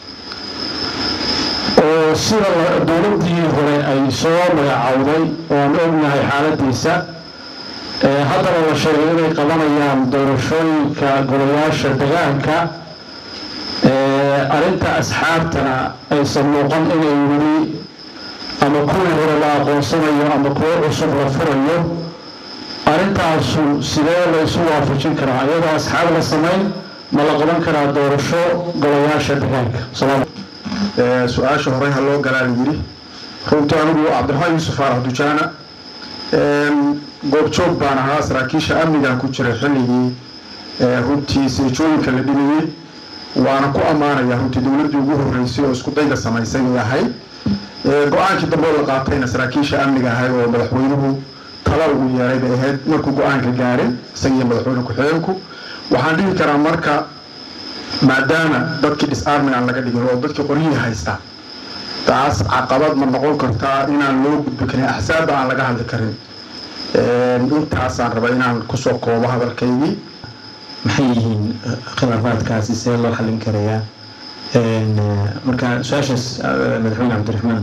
oo sida dowladdii hore ay soo magacowday ooan ognahay xaaladiisa haddana la sheegay inay qabanayaan doorashooyinka golayaasha degaanka arrinta asxaabtana aysan muuqan inay weli ama kuwii hore la aqoonsanayo ama kuwo cusub la furayo arrintaasu sidee la isu waafajin karaa iyadoo asxaab la samayn ma la qaban karaa doorasho golayaasha deegaanka su-aasha horey ha loo galaa la yidhi runtii anigu cabdiraxmaan yuusuf faarax dujaana goobjoog baan ahaa saraakiisha amnigan ku jiray xilligii runtii seejooyinka la dhimayey waana ku ammaanaya runtii dowladdii ugu horreysay oo isku dayga samaysay bay ahayd go-aankii dambe oo la qaatayna saraakiisha amniga ahay oo madaxweynuhu tala ugu yeeray bay ahayd markuu go-aanka gaaray isagiiyo madaxweyne ku-xigeenku waxaan dhihi karaa marka maadaama dadkii disarmin aan laga dhigin oo dadkii qoryihii haysta taas caqabad ma noqon kartaa inaan loo gudbi karin axsaabba aan laga hadli karin intaasaan raba inaan kusoo koobo hadalkaygii maxay yihiin khilaafaadkaasi see loo xallin karayaa marka su-aashaas madaxweyne cabdiraxmaan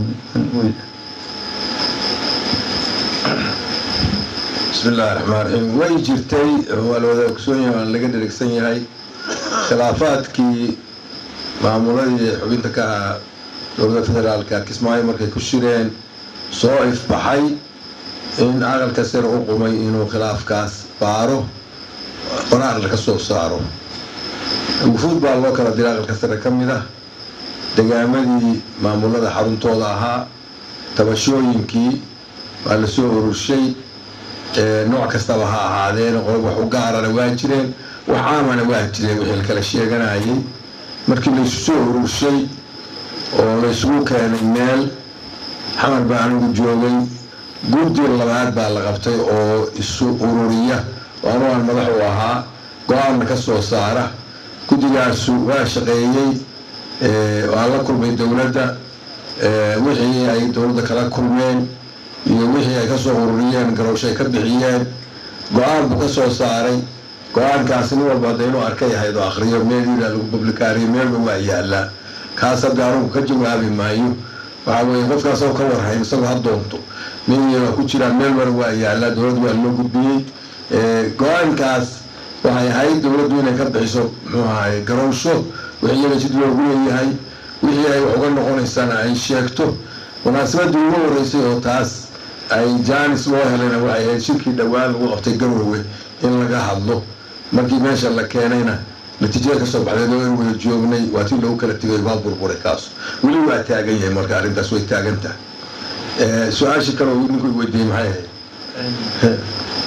bismi illaahi raxmaan raxiim way jirtay waa la wada ogsoon yahay waan laga dherigsan yahay khilaafaadkii maamuladii xubinta ka ahaa dowladda federaalka kismaayo markay ku shireen soo ifbaxay in aqalka sare u qumay inuu khilaafkaas baaro qoraaqda ka soo saaro wufuud baa loo kala diray aqalka sare ka mid ah degaamadii maamulada xaruntooda ahaa tabashooyinkii waa la soo ururshay nooc kastaba ha ahaadeen qolob wax u gaarana waa jireen wax caamana waa jireen wixii la kala sheeganayay markii laysu soo ururshay oo laysugu keenay meel xamar baa anigu joogay guddi labaad baa la qabtay oo isu ururiya oo anu aan madax u ahaa go-aanna ka soo saara guddigaasu waa shaqeeyey waa la kulmay dowladda wixii ay dowladda kala kulmeen iyo wixii ay kasoo ururiyeen garowshay ka bixiyeen go-aan buu ka soo saaray go-aankaasi nin walba hadda inuu arka yahayd oo akhriyo meeliina lagu publikaariyo meelba waa yaallaa kaas hadda anugu ka jawaabi maayo waxaa weeye qofkaas oo ka warhayn isagoo ha doonto meeliina waa ku jiraan meel bara waa yaallaa dowladda waa loo gudbiyey go-aankaas waxay ahayd dowladdu inay ka bixiso muxuu ahaye garowsho wixii iyaga jid loogu leeyahay wixii ay wax uga noqonaysana ay sheegto munaasabadii ugu horeysay oo taas ay jaanis loo helayna waxay ahayd shirkii dhowaan lagu qabtay garoowe in laga hadlo markii meesha la keenayna natiijada kasoo baxdeed oo in wada joognay waa tii lagu kala tegay waa burburay kaas weli waa taagan yahay marka arrintaas way taagan tahay su-aashii kale oo ninku weydiiyey maxay ahayd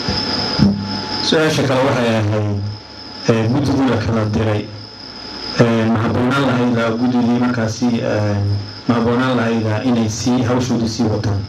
su-aasha kale waxay ahayd guddigii la kala diray ma habboonaan lahayda guddigii markaasi ma habboonaan lahayda inay sii hawshoodii sii wataan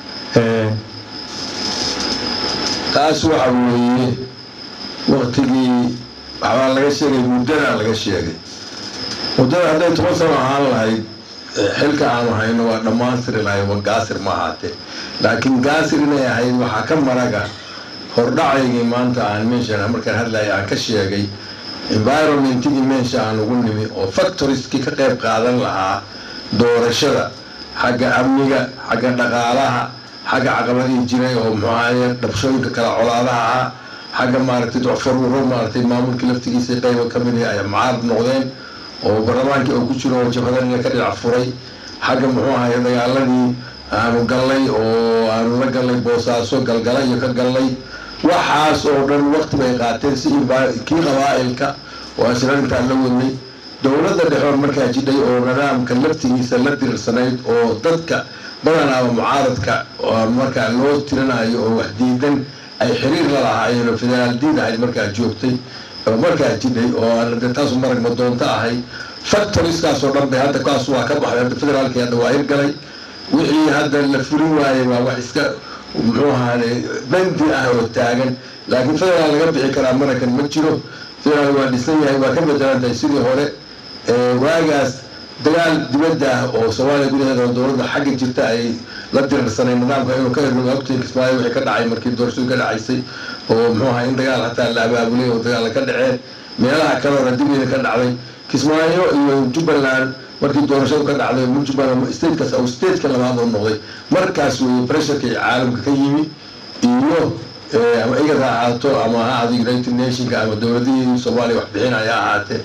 taas waxa weeye waktigii waxbaa laga sheegay muddadaa laga sheegay muddada hadday toban sano ahaan lahayd xilka aanu hayno waa dhammaystiri lahay wa gaasir ma ahaatee laakiin gaasir inay ahayd waxaa ka maraga hordhacaygii maanta aan meeshan markaan hadlaya aan ka sheegay environmentigii meesha aan ugu nimi oo factoriskii ka qayb qaadan lahaa doorashada xagga amniga xagga dhaqaalaha xagga caqabadii jiray oo muxuu ahaye dhabshooyinka kala colaadaha ah xagga maaragtay docfaruuro maaragtay maamulkii laftigiisa qayba ka mid ay mucaarad noqdeen oo barlamaankii oo ku jiro oo jabhadanina ka dhinac furay xagga muxuu ahaye dagaaladii aanu gallay oo aanu la gallay boosaaso galgala iyo ka gallay waxaas oo dhan waqti bay qaateen si kii qabaa'ilka oo asla intaan la wadnay dowladda dhexoon markaa jidhay oo nidaamka laftigiisa la dirirsanayd oo dadka badanaaba mucaaradka markaa loo tirinayo oo wax diidan ay xiriir la lahaayeen oo federaal diin ahayd markaa joogtay oo markaa jidhay oo aan de taasu marag madoonto ahay factoriskaas oo dhan bay hadda kaas waa ka baxday hadda federaalkii hadda waa hirgalay wixii hadda la fulin waayey waa wax iska muxuu ahaade bandi ah oo taagan laakiin federaal laga bixi karaa marakan ma jiro federaal waa dhisan yahay waa ka bedelan tahay sidii hore waagaas dagaal dibadda ah oo soomaaliya gudaheeda oo dowladda xagga jirta ay la dirirsanay nidaamka inuu ka hirgo ogtiin kismaayo wixii ka dhacay markii doorashadu ka dhacaysay oo muxuu ahaa in dagaal hataa la abaabulay oo dagaal ka dhaceen meelaha kaleona dibida ka dhacday kismaayo iyo jubbaland markii doorashadu ka dhacday jubbaland statekaas oo stateka labaad oo noqday markaas weeye pressurka caalamka ka yimi iyo ama igad ha ahaato ama ha ahaato united nationka ama dowladihii soomaaliya wax bixinaya ha ahaatee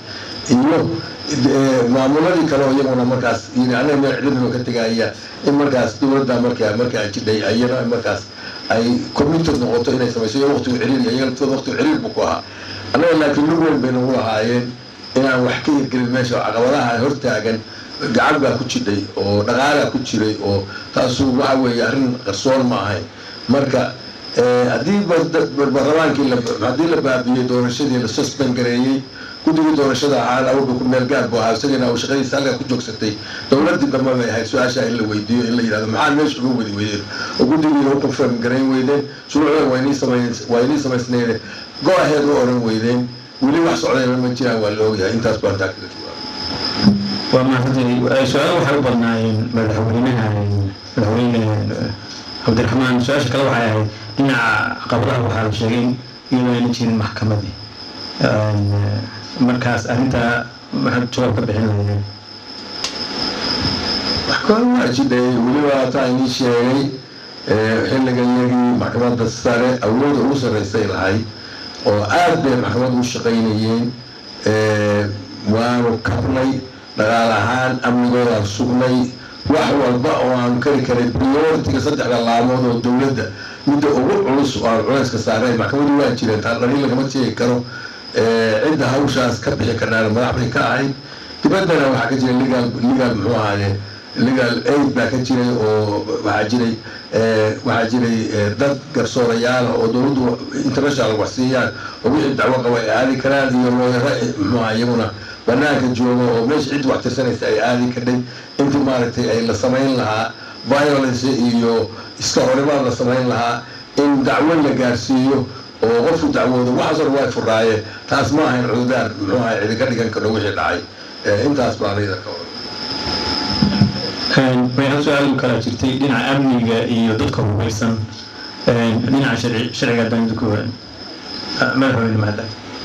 iyo maamuladii kale oo iyaguna markaas yiri anaga meel cidladaba ka tegaya in markaas dowladda markaa markaa jidhay ayana markaas ay committed noqoto inay samayso iyo waqtigu ciriir iyaga laftooda waqtigu ciriir buu ku ahaa annaga laakiin lug weyn bay nagu lahaayeen inaan wax ka hirgelin meesha oo caqabadaha hortaagan gacan baa ku jidhay oo dhaqaalaa ku jiray oo taasu waxa weeye arrin qarsoon ma ahayn marka haddii baarlamaankii haddii la baabiyey doorashadii la suspend gareeyey guddigii doorashada ahaan awalba ku meel gaar buu ahaa isagana uu shaqadiisa halkaa ku joogsatay dowladdii dambe bay ahayd su-aasha in la weydiiyo in la yidhahdo maxaa meesha uga wadi weydeen oo guddigiina u confirm garayn weydeen shuruucdan waa inii samay waa inii samaysnayne go ahead u odhan weydeen weli wax socdayna ma jiraan waa la ogyahay intaas baan taa kaga jawaabay waa mahadsantahay su-aalo waxay u badnaayeen madaxweynaha madaxweyne cabdiraxmaan su-aasha kale waxay ahayd dhinaca caqabadaha waxaa la sheegay iyadoo ayna jirin maxkamadii markaas arrintaa maxaad jawaab ka bixin lahaydeen maxkamad waa jidhay weliba hataa inii sheegay xilliga iyagii maxkamadda sare awooda ugu sarreysay lahayd oo aad bay maxkamad u shaqaynayeen waanu kabnay dhaqaal ahaan amnigoodaan sugnay wax walba oo aan kari karay prioritiga saddexda laamood oo dowladda midda ugu culus oo aan culayska saareen maxkamadu waa jireen taa dhaliil lagama sheegi karo cidda hawshaas ka bixi karnaan madax bay ka ahayd dibaddana waxaa ka jiray legal legal muxuu ahaaye legal aid baa ka jiray oo waxaa jiray waxaa jiray dad garsoorayaala oo dowladdu international wax siiyaan oo wixii dacwo qaba ay aadi karaan iyo looyaro muxuu aha iyaguna banaanka jooga oo meesha cid wax tirsanaysa ay aadi kadhay intii maaragtay ay la samayn lahaa violence iyo iska horimaad la samayn lahaa in dacwo la gaarsiiyo oo qofku dacwoodo waxaas hore waa furaayeen taas ma ahayn cududaar muxuu ahay cidi ka dhigan karo wixii dhacay intaas baa anida ka way hal su-aal kala jirtay dhinaca amniga iyo dadka hubaysan dhinaca sharci sharciga haddaan idinku madaxweyne mahadda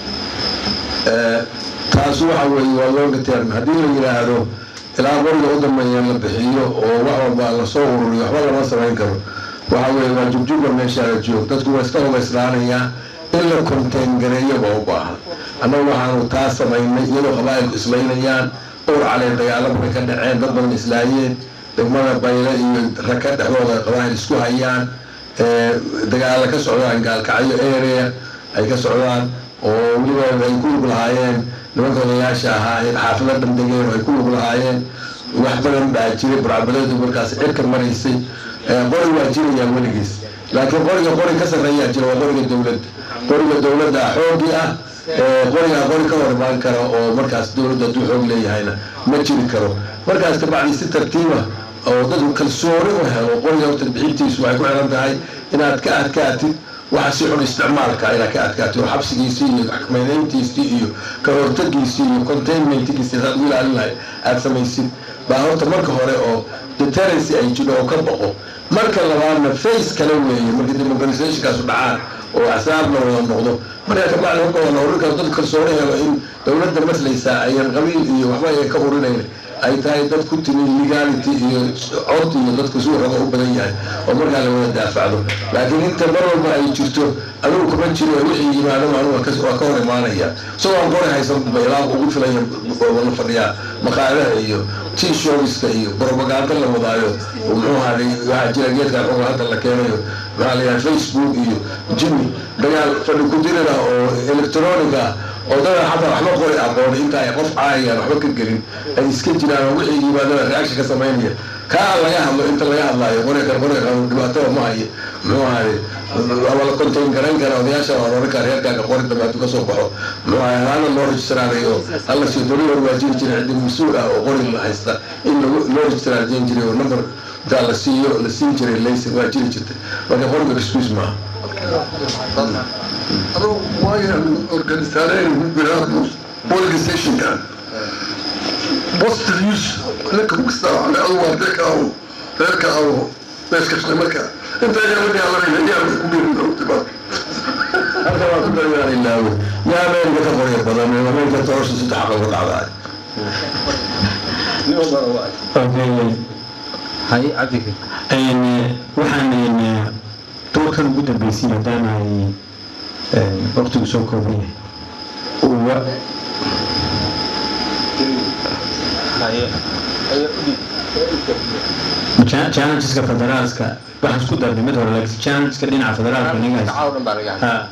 taas waxa weeye waa looga term haddii la yidhaahdo ilaa qoriga u dambeeya la bixiyo oo wax walba lasoo ururiyo waxba lama samayn karo waxa weeye waa jugjuga meeshaala joog dadku waa iska hubayslaanayaa in la contain gareeyo baa u baahan annagu waxaanu taa samaynay iyadoo qabaa'ilku islaynayaan dhowr caleen dagaalamo bay ka dhaceen dad badan islaayeen degmada bayle iyo raka dhexdooda qabaa'il isku hayaan dagaala ka socdaan gaalkacyo area ay ka socdaan oo weliba ay ku lug lahaayeen nimanka odayaasha ahaa ee xaafado dhandegeen oo ay ku lug lahaayeen wax badan baa jiray burcabadeedu markaas cirka maraysay qori waa jirayaa weligiis laakiin qoriga qori ka sarreeyaa jira waa qoriga dowladda qoriga dowladda xoogii ah qorigaa qori ka hor imaan kara oo markaas dowladda hadduu xoog leeyahayna ma jiri karo markaas kabacdi si tartiiba oo dadku kalsooni u helo qoriga horta bixintiisu waxay ku xiran tahay inaad ka adkaatid waxa si xun isticmaalka inaad ka adkaatid oo xabsigiisii iyo xakmaynayntiisii iyo ka hortagiisii iyo containmentgiisii saad u ilaalin lahay aada samaysid baa horta marka hore oo deterrency ay jiro oo ka boqo marka labaadna face kale weeye marka democratizationkaasu dhacaan oo axsaab la wada noqdo marka kabacdi marka wada urin karo dad kalsooni helo in dowladda maslaysaa ayan qabiil iyo waxba ayan ka urinayn ay tahay dad ku timi legality iyo cod iyo dadka suu raba u badan yahay oo markaa la wada daafacdo laakiin inta mar walba ay jirto adigu kuma jiro wixii yimaado anigu waa ka hor imaanaya isagoo aan qori haysan ilaaq ugu filaya la fadhiyaa maqaalaha iyo tea showska iyo propaganda la wadaayo muxuu ahaaday waxaa jira geedka xoga hadda la keenayo maxaa la yidhaha facebook iyo jimmy dagaal fadhi ku dirira oo electronic ah oo dada xataa waxba qori aqoon inta ay qof caayayaan waxba ka gelin ay iska jiraan oo wixii yimaadana reaction ka samaynaya kaa laga hadlo inta laga hadlaayo qorigan qorigan dhibaatada ma hayo muxuu ahaaday waa la contain garayn kara odayaasha waa oran kara reerkaaga qori dambe hadduu kasoo baxo muxuu ahay halaana loo registraarayo hala sii dori hor waa jiri jiray ciddi mas-uul ah oo qori la haysta in loo registraarjeen jiray oo number intaa la siiyo la siin jiray laysin waa jiri jirtay marka qoriga excuse maaha Ado waayan organisaareen biraadmus organizationkan positive use ninka kasta ale adu waa reerka awo reerka awo meeskasna marka inta ayaa la yaalanayna yaa ku biirin ogtiba halka waa ku darayaan ilaawe yaa ameerika ka qorya badan ameerika toosha saddex aqal ka dhacdaay hay cabdika waxaan doorkan ugu dambeysay maadaama ay waqtigu soo kooban yahay challengeska federaalska waxaan isku darnay mid hore laakiin challengeska dhinaca federaalka niga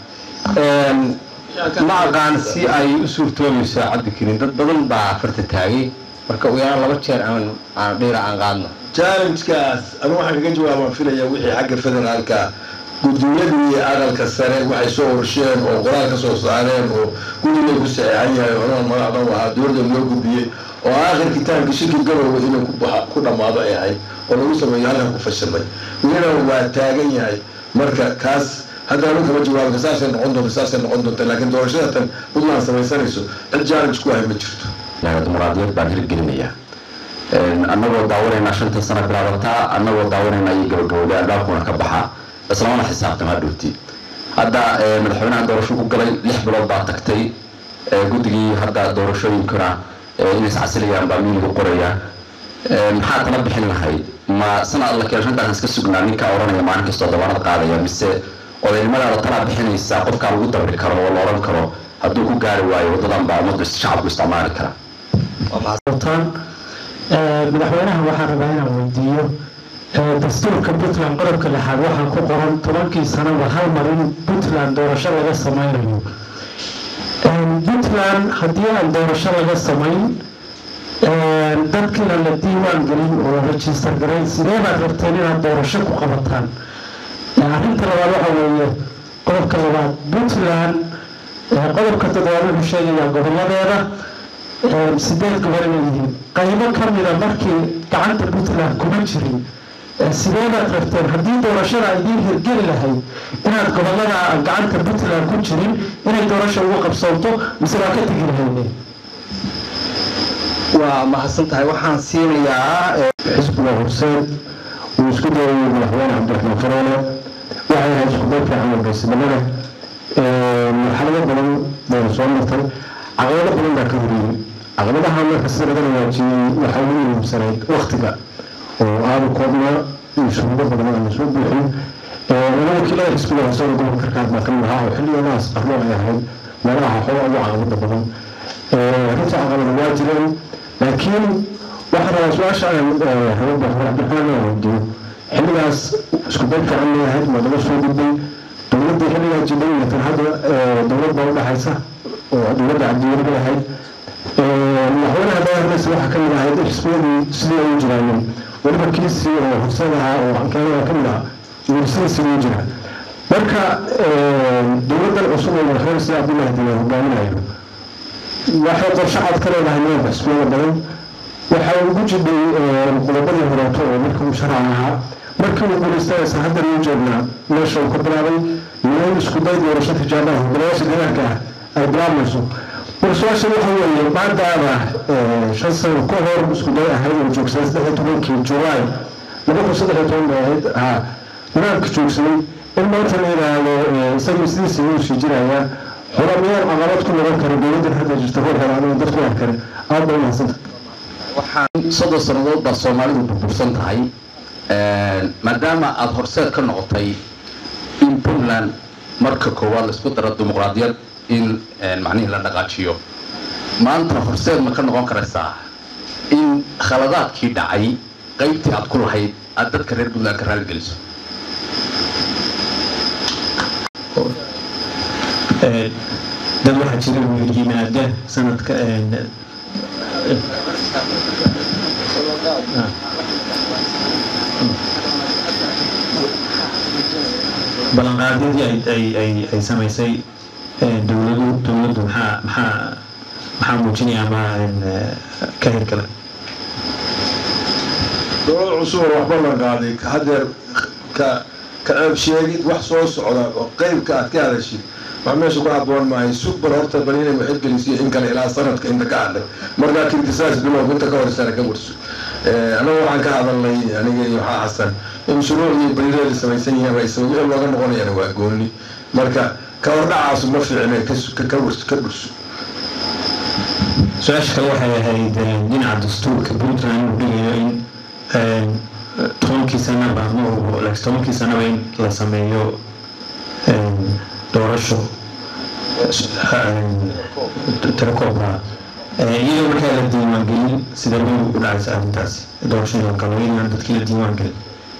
ma aqaan si ay u suurtoobayso cabdikariin dad badan baa farta taagay marka ugu yaraan laba jeer aan aan dhiira aan qaadno challenge-kaas anu waxaan kaga jawaabaan filaya wixii xagga federaalka gudiyadii aqalka sare waxay soo ursheen oo qoraal ka soo saareen oo guddiga ku saxeexan yahay oran magacdan ahaa dowladda loo gudbiyey oo aakhir kitaabka shirki garowe inuu ku baxa ku dhammaado ay ahayd oo lagu sameeyo halkan ku fashilmay welina waa taagan yahay marka kaas hadda anu kama jawaabka saasay noqon doonta saasay noqon doonta laakiin doorashada tan puntland samaysanayso cid challenge ku ahay ma jirto dimuqraadiyad baan hirgelinaya annagoo daawanayna shanta sano bilaabataa annagoo daawanayna iyo gabagabowda albaabkuna ka baxa islamana xisaabtama dhowti hadda madaxweynaha doorasho ku galay lix bilood baa tagtay guddigii hadda doorashooyinkuna inay iscasilayaan baa miiliga qoraya maxaa tala bixin lahayd ma sanad alla keen shantaas iska sugnaa ninkaa oranaya maalin kastoo dabaanad qaadaya mise odaynimadaada talaa bixinaysaa qofkaa lagu dabri karo oo la oran karo hadduu ku gaari waayo wadadan baa ummaddu shacabku isticmaali kara madaxweynaha waxaan rabaa inaan weydiiyo dastuurka puntland qodobka lixaad waxaa ku qoran tobankii sanaba hal mar in puntland doorasho laga sameynayo puntland haddii aan doorasho laga samayn dadkiina la diiwaan gelin oo la register garayn sidee baad rabteen inaad doorasho ku qabataan arrinta labaad waxa weeye qodobka labaad puntland qodobka toddobaad wuxuu sheegayaa goboladeeda sideed gobol inay yihiin qaybo ka mida markii gacanta puntland kuma jirin sideedaad rabteen haddii doorashada idiin hirgeli lahayd inaad gobolada gacanta puntland ku jirin inay doorasha ugu qabsoonto mise waa ka tegi lahayne waa mahadsan tahay waxaan siinayaa xisbiga horseed uu isku dayay madaxweyne cabdiraxmaan faroole waxay ahayd isku day fiican oo geesinimada marxalado badan bayna soo martay caqabado badan baa ka horiyey caqabadaha marka sida laga waajiyey waxaa ugu muhiimsanayd waktiga oo aada u koobnaa iyo shuruudo badan aan lasoo buuxin laba wakiilada xisbiga hoose oo gobolka karkaad baa kamid ahaa oo xilligoodaas qarno ay ahayd meelaha xooga ugu caqabada badan runta caqabada waa jireen laakiin waxaa rabaa su-aasha aan rabo madaxweyne cabdiraxmaan aan weydiiyo xilligaas isku day fiican may ahayd waa laga soo gudbay dowladda xilligaa jidhay iyo tan hadda dowladda udhaxaysa oo dowladda cabdiweli bay ahayd madaxweynaha dagaalkiisa waxaa ka mid ahayd xisbiyadii sidii ay u jiraayeen weliba kiisi oo horseed ahaa oo ankeelada ka mid ah iyo sidii sidii u jira marka dowladdan cusub oo madaxweyne sida cabdullahi diiwaan hogaaminayo waxay qorshe cad ka leedahay meelba xisbiyada badan waxay ugu jidhay qodobadii horeeto oo markii uu sharcan ahaa markii uu guulaystanaysa haddan uu joognaa meesha uu ka bilaabay iyo in isku day doorasho tijaabaha golayaasha deegaanka ah ay bilaabmayso mar su-aasha waxa weeye maadaama shan sano ka hor isku day ahayd oo joogsaday saddex iyo tobankii julaay laba kun saddex iyo toban bay ahayd ha nidaamka joogsaday in maanta la yidhaahdo isagii sidiisa uu sii jirayaa hore miyaan caqabad ku noqon kara dowladdan hadda jirta hor helaanoo dadku waan kare aada bay umahadsanta waxaan soddon sannadood baa soomaalidu burbursan tahay maadaama aada horseed ka noqotay in puntland marka koowaad laisku daro dimuqraadiyad in macnihii la dhaqaajiyo maanta horseed ma ka noqon karaysaa in khaladaadkii dhacay qaybtii aad ku lahayd aada dadka reer puntland ka raaligeliso dad waxaa jira wiil yimaada sanadka ballanqaadyadii ay ay ay ay samaysay dowladu dowladdu maxaa maxaa maxaa muujinaya ama ka hirgala dowlad cusub oo waxba la qaaday haddeer ka ka ceeb sheegid wax soo socda oo qeybka aad ka hadashid wax meesha ku haboon maahay subar horta bal inay waxirgelisiyo in kale ilaa sanadka inta ka hadlay markaa kirtisaas bilow inta ka horsana ka warso anagu waxaan ka hadalnay aniga iyo waxaa xasan in shuruucdii barireeda samaysan yihiin raysay wixii looga noqonayana waa gooni marka ka hordhacaasu ma fiicne ka warso ka burso su-aasha kale waxay ahayd dhinaca dastuurka puntland uu dhigayo in tobankii sanaba ma tobankii sanaba in la sameeyo doorasho tirakooba iyadoo markaa la diiwaangelin sida weyn u dhacaysa arrintaasi doorashada kale inaan dadkii la diiwaangelin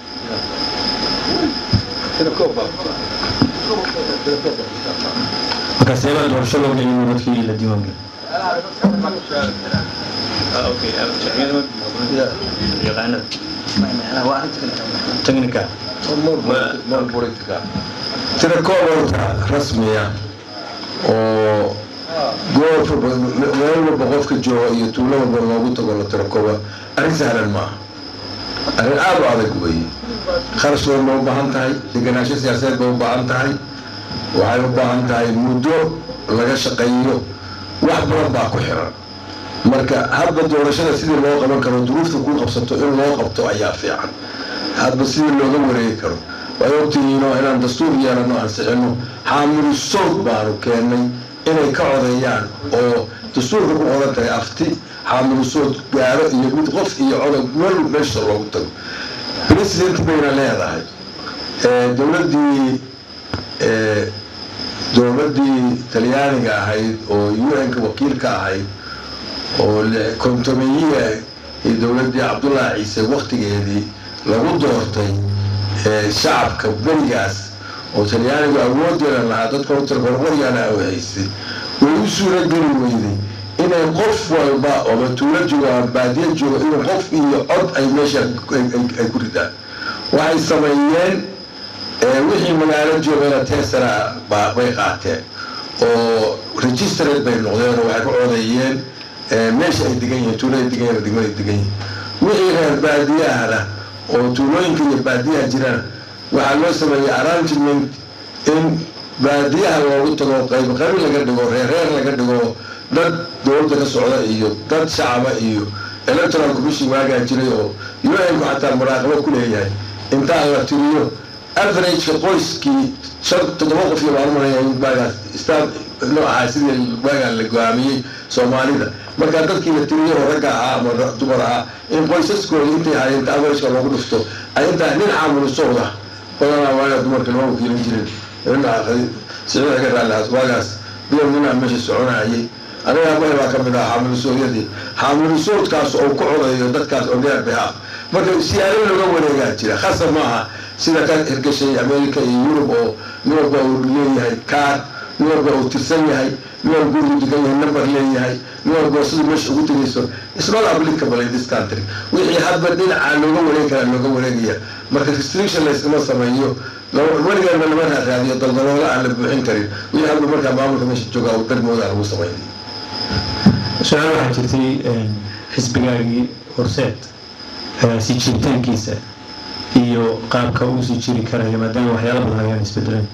marka seebaa doorasho loo gelin dadkii la diiwaangelin technical tira koob horta rasmiya oo goob meel walba qofka jooga iyo tuulo walba loogu tago la tira kooba arrin sahlan maaha arrin aad u adag weeye kharash badan bay u baahan tahay deganaansho siyaasadeed bay u baahan tahay waxay u baahan tahay muddo laga shaqeeyo wax badan baa ku xiran marka hadba doorashada sidii loo qaban karo duruufta ku qabsato in loo qabto ayaa fiican hadba sidii looga wareegi karo way ogtihiinoo inaan dastuur yeelano ansixino xaamilu sowd baanu keennay inay ka codeeyaan oo dastuurka ku qoran tahay afti xaamilu sowd gaaro iyo mid qof iyo codog meel meesha loogu tago president bayna leedahay dowladdii dowladdii talyaaniga ahayd oo un-ka wakiilka ahayd oo kontomeyiga iyo dowladdii cabdullaahi ciise waktigeedii lagu doortay shacabka berigaas oo talyaanigu awoodeedan lahaa dadka horta qorqoryaana u haystay way u suura geli weyday inay qof walba ooba tuulo joogo ama baadiya joogo inuu qof iyo cod ay meesha ay ku ridaan waxay sameeyeen wixii magaalo joogana teesana bay qaateen oo registered bay noqdeen oo waxay ku codeeyeen meesha ay degan yihiin tuulada degan yihin degmada degan yihin wixii reer baadiyahana oo tuulooyinka iyo baadiyaha jirana waxaa loo sameeyey arrangement in baadiyaha loogu tago qayb qayb laga dhigo reer reer laga dhigo dad dowladda ka socda iyo dad shacaba iyo electoral commission waagaa jiray oo un-ku xataa muraaqabo ku leeyahay intaa la tiriyo averageka qoyskii shan toddoba qof iyo baan umalaya waagaas star noo ahaa sidii waagaa la go-aamiyey soomaalida markaa dadkii la tiriyo oo ragga ahaa ama dumar ahaa in qoysaskooda intay ahaayeen inta averageka loogu dhufto ay intaa nin xaamulu socda badanaa waagaa dumarka lama wakiilan jirin sicida ka raallihaas waagaas bilow ninaa meesha soconayay aniga abahay baa ka mid ah xaamilu soodyadii xaamilu soodkaas oo ku codayo dadkaas on their behalf marka siyaalo looga wareegaa jira khasab maaha sida ka hirgashay america iyo yurub oo nin walba uu leeyahay kaar nin walba uu tirsan yahay nin walba gurigu degan yahay number leeyahay nin walba siduu meesha ugu tegayso it's not applicable in this country wixii hadba dhinaca looga wareegi karaa looga wareegaya marka restriction layskama sameeyo weligeena lama raaraadiyo daldaloola aan la buuxin karin wixii hadba markaa maamulka meesha jooga uu darmooda lagu sameynay su-aal waxaa jirtay xisbigaagii horseed sii jiritaankiisa iyo qaabka uu sii jiri karayo maadaama waxyaala badan ayaan isbedeleen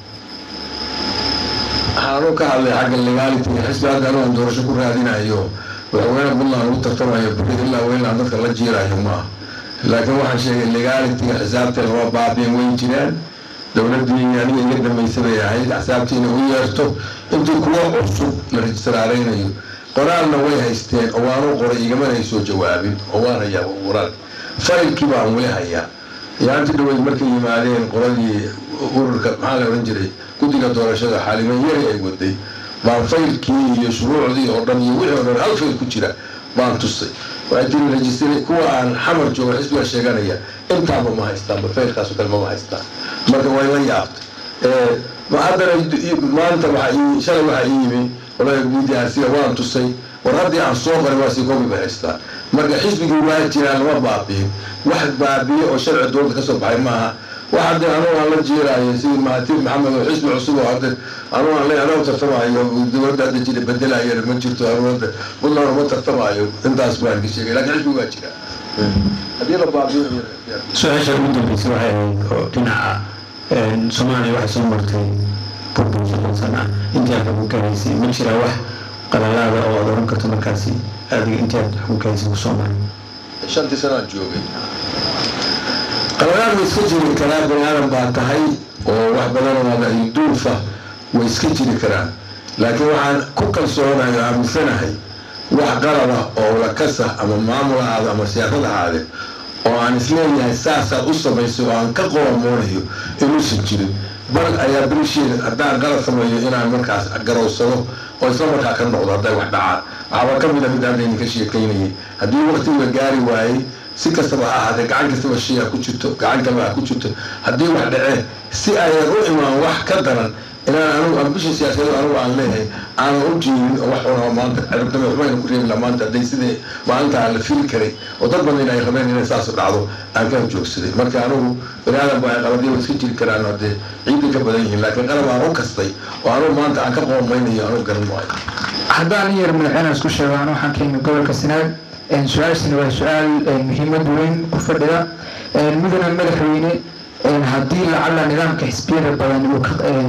waxaanu ka hadlay xagga legality xisbi hadda anugan doorasho ku raadinayo madaxweyne puntland lagu tartamayo buri ilaa weynaan dadka la jiirayo maaha laakiin waxaan sheegay legalityga xisaabta lama baabiin weyn jiraan dowladdii aniga iga dambaysa bay ahayd xisaabtii inay u yeerto intii kuwo cusub la rejistaraalaynayo qoraalna way haysteen oo waanu qoray igamana ay soo jawaabin oo waan hayaa qoraal faylkii baan weli hayaa yaanti dhaweyd markay yimaadeen qoladii ururka maxaa la odhan jiray guddiga doorashada xaaliman yari ay waday baan faylkii iyo shuruucdii oo dhan iyo wixii oo dhan hal fayl ku jira baan tusay waxay tiri rejistare kuwa aan xamar joogo xisbiga sheeganaya intaaba ma haystaanba faylkaasoo kale mama haystaan marka way la yaabtay haddana maanta waxaa shalay waxaa ii yimi qolada midiyaasiga waan tusay war haddii aan soo qoray waa sii koobi bay haystaa marka xisbigii waa jiraan lama baabiin wax baabiye oo sharci dowladda ka soo baxay maaha wax hadda anugu aan la jiiraayo sidii mahatiir maxamed oo xisbi cusub oo hadda anugu aan le anoo tartamaayo dowladda hadda jira bedelayo ma jirto anuada puntland uma tartamaayo intaas baan ka sheegay laakiin xisbi waa jira haddii la baabiyo su-aasha ugu dambeysay waxay ahayd oo dhinaca soomaaliya waxay soo martay burbur soddon sano ah intii aad xukunkahaysay ma jiraa wax qalalaada oo aad oran karto markaasi adiga intii aad xukunkahaysay kusoo maray shantii sanaan joogay qaladaad way iska jiri karaa bani aadan baa tahay oo wax badan oo duulfa way iska jiri karaan laakiin waxaan ku kalsoonahay oo aaminsanahay wax qalad ah oo lakasa ama maamul ahaado ama siyaasad ahaade oo aan isleeyahay saasaad u samaysay oo aan ka qoromoonayo inuusan jirin bal ayaa bilisheeda haddaan qalad sameeyo inaan markaas garowsado oo isla markaa ka noqdo hadday wax dhacaan waxaaba ka mid a mid hadda idinka sheekaynayay haddii waqtiga gaari waayey si kastaba ha ahaatee gacan kastaba shay ha ku jirto gacan kaleba ha ku jirto haddii wax dhacee si ayan u imaan wax ka daran inaan anigu ambisha siyaasadeed anigu aan leeyahay aanan u jeedin oo wax unaa maanta ciribdame waxbayna ku reebi lahaa maanta hadday sidii maalintaa la fili karay oo dad badan ay rabeen inay saas dhacdo aan ka joogsaday marka anigu baniaadan ba ay qaladiya iska jiri karaan haddee ciidda ka badan yihiin laakiin qalab aan u kastay oo anigu maanta aan ka qoomaynayo anigu garan maayo haddaan yar madaxweyne isku sheego anu waxaan ka imid gobolka sanaag su-aashani waa su-aal muhiimad weyn ku fadhida mudana madaxweyne haddii lacala nidaamka xisbiyada badan uu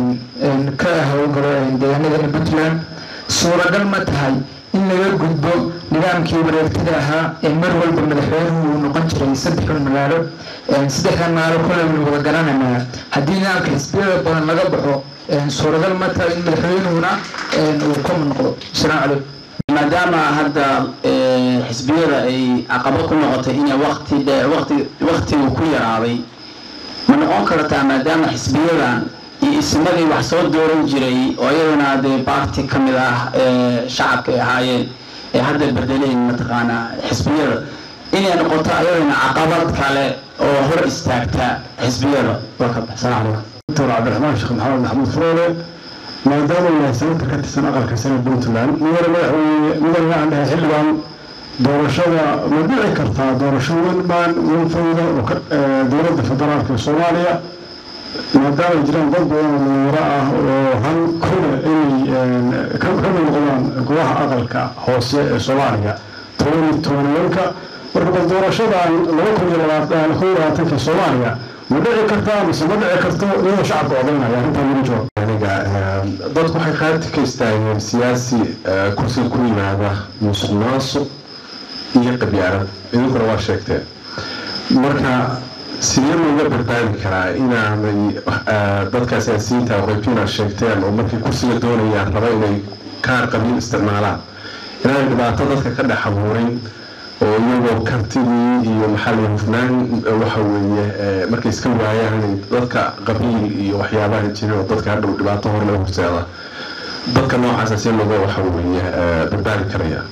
ka howlgalo deegaanadana puntland suuragal ma tahay in laga gudbo nidaamkii wareegtada ahaa ee mar walba madaxweynuhu uu noqon jiray saddexdan magaalo saddexdan magaalo koleynu wada garanaynaa haddii nidaamka xisbiyada badan laga baxo suuragal ma tahay in madaxweynuhuna uu koma noqdo asalaamu calaykum maadaama hadda xisbiyada ay caqabad ku noqotay inay waqti dheer waqti waqtigu ku yaraaday ma noqon kartaa maadaama xisbiyadan iyo ismadii wax soo dooran jiray oo iyaduna dee baarti ka mid ah shacabka ay ahaayeen ee hadda bedeleen mataqaanaa xisbiyada inay noqoto iyaduna caqabad kale oo hor istaagta xisbiyada waa ka baxsan calaykum dr cabdiraxmaan sheekh maxamed maxamuud furoole maadaama uu yahay senatar ka tirsan aqalka sare puntland mudane madaxweyne mudane aan dhahay xildhibaan doorashada ma dhici kartaa doorasho welbaan welfayda oo dowladda federaalka soomaaliya maadaama ay jiraan dad badan oo dhalinyaro ah oo han kule inay ka mid noqdaan golaha aqalka hoose ee soomaaliya toban iyo tobanwanka marka bal doorashadan laba kun iyo labaatan kun iyo labaatanka soomaaliya ma dhici kartaa mise ma dhici karto iyadoo shacabka odaynaya arrintaa lagu jawaab aniga dadku waxay qaati ka istaageen siyaasi kursiga ku yimaada musuq maasuq iyo qabyaarad idinkuna waa sheegteen marka sidee looga badbaadi karaa inaanay dadka siyaasiyiinta qaybtiina sheegteen oo markay kursiga doonayaan raba inay kaar qabiil isticmaalaan inaanay dhibaato dadka ka dhex abuurin oo iyagoo kartidii iyo maxaa la hufnaan waxa weeye markay iska waayaan dadka qabiil iyo waxyaabaha jirin oo dadka hadhow dhibaato hor laga horseeda dadka noocaasa si looga waxa weeye badbaadi karaya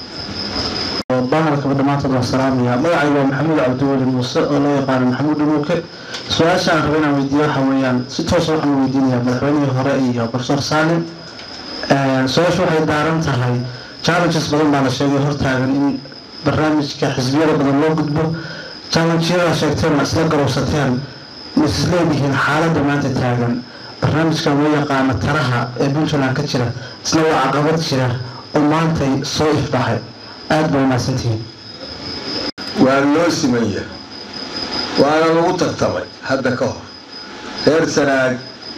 bahalkaba dhammaantood waan salaamaya magacayga waa maxamuud cabdiweli muuse oo loo yaqaano maxamuud dhamuuke su-aasha aan raba inaan weydiiyo waxa weeyaan si toosa waxaan weydiinayaa madaxweynihii hore iyo profesor salim su-aasha waxay daaran tahay challenges badan baa la sheegay hortaagan in barnaamijka xisbiyada badan loo gudbo challengeyadaa sheegteen waa isla garowsateen ma is leedihiin xaaladda maanta taagan barnaamijkan loo yaqaano taraha ee puntland ka jira isna waa caqabad jira oo maantay soo ifbaxay aada bay wanaagsantihiin waa loo simanya waana lagu tartamay hadda ka hor reer sanaag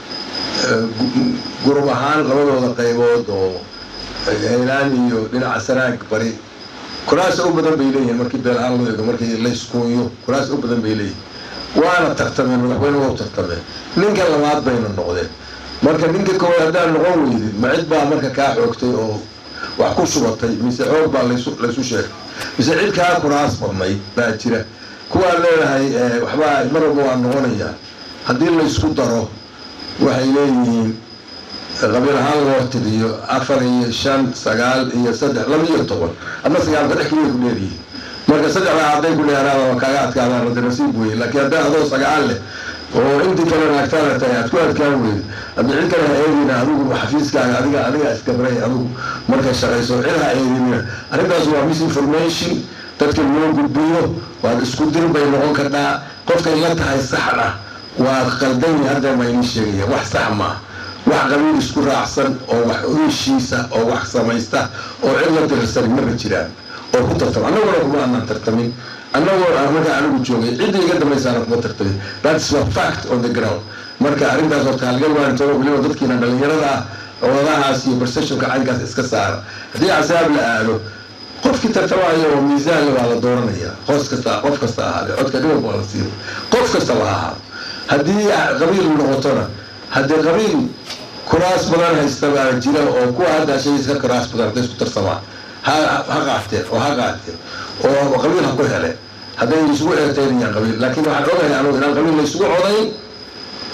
gurub ahaan labadooda qaybood oo haylaan iyo dhinaca sanaag bari kuraas u badan bay leeyihiin markii beelahaan loo eego markii layskuunyo kuraas u badan bay leeyihiin waana tartameen madaxweyne waa u tartameen ninka labaad bayna noqdeen marka ninka koowaad haddaan noqon weydid ma cid baa marka kaa xoogtay oo wax ku shubatay mise xoog baa laysu sheegay mise cid kaa kuraas badnayd baa jira kuwaa leedahay waxbaa mar walba waa noqonayaa haddii laysku daro waxay leeyihiin qabiil ahaan loo tiriyo afar iyo shan sagaal iyo saddex laba iyo toban adna sagaal saddex keliya ku leedihiin marka saddexdaa hadday ku dheeraada waa kaaga adkaadaan radi nasiib weye laakiin hadday adoo sagaal leh oo intii kalena agtaada tahay aad ku adkaan weydo hadda cid kale ha eedina adigu xafiiskaaga adiga adiga iskabray adigu markay shaqayso cid ha eedinina arrintaas waa misinformation dadka loo gudbiyo waad isku dir bay noqon kartaa qofkay la tahay saxna waa qaldan hadda ma inii sheegaya wax sax maaha wax qabiil isku raacsan oo wax heshiisa oo wax samaysta oo cid la dirsan maba jiraan oo ku tartama annaguna kuma aanan tartamin annagoo markaa anigu joogay cidda iga dambaysaana kuma tartamin that's a fact on the ground marka arrintaas horta halgal waan tago weliba dadkiina dhalinyarada ah wadahaas iyo perceptionka caynkaas iska saara haddii casaab la aado qofkii tartamaayo oo miisaanle waa la dooranaya qof kasta qof kasta ahaade codka dhibab waa la siiyo qof kastaba ahaado haddii qabiil noqotona haddii qabiil kuraas badan haysta baa jira oo kuwa hadda shayis ka kuraas badan hadday isku tarsamaan ha ha qaateen oo ha qaateen oo qabiil ha ku hele hadday isugu eeteynayaan qabiil laakiin waxaan ogahay anugu inaan qabiil la isugu codayn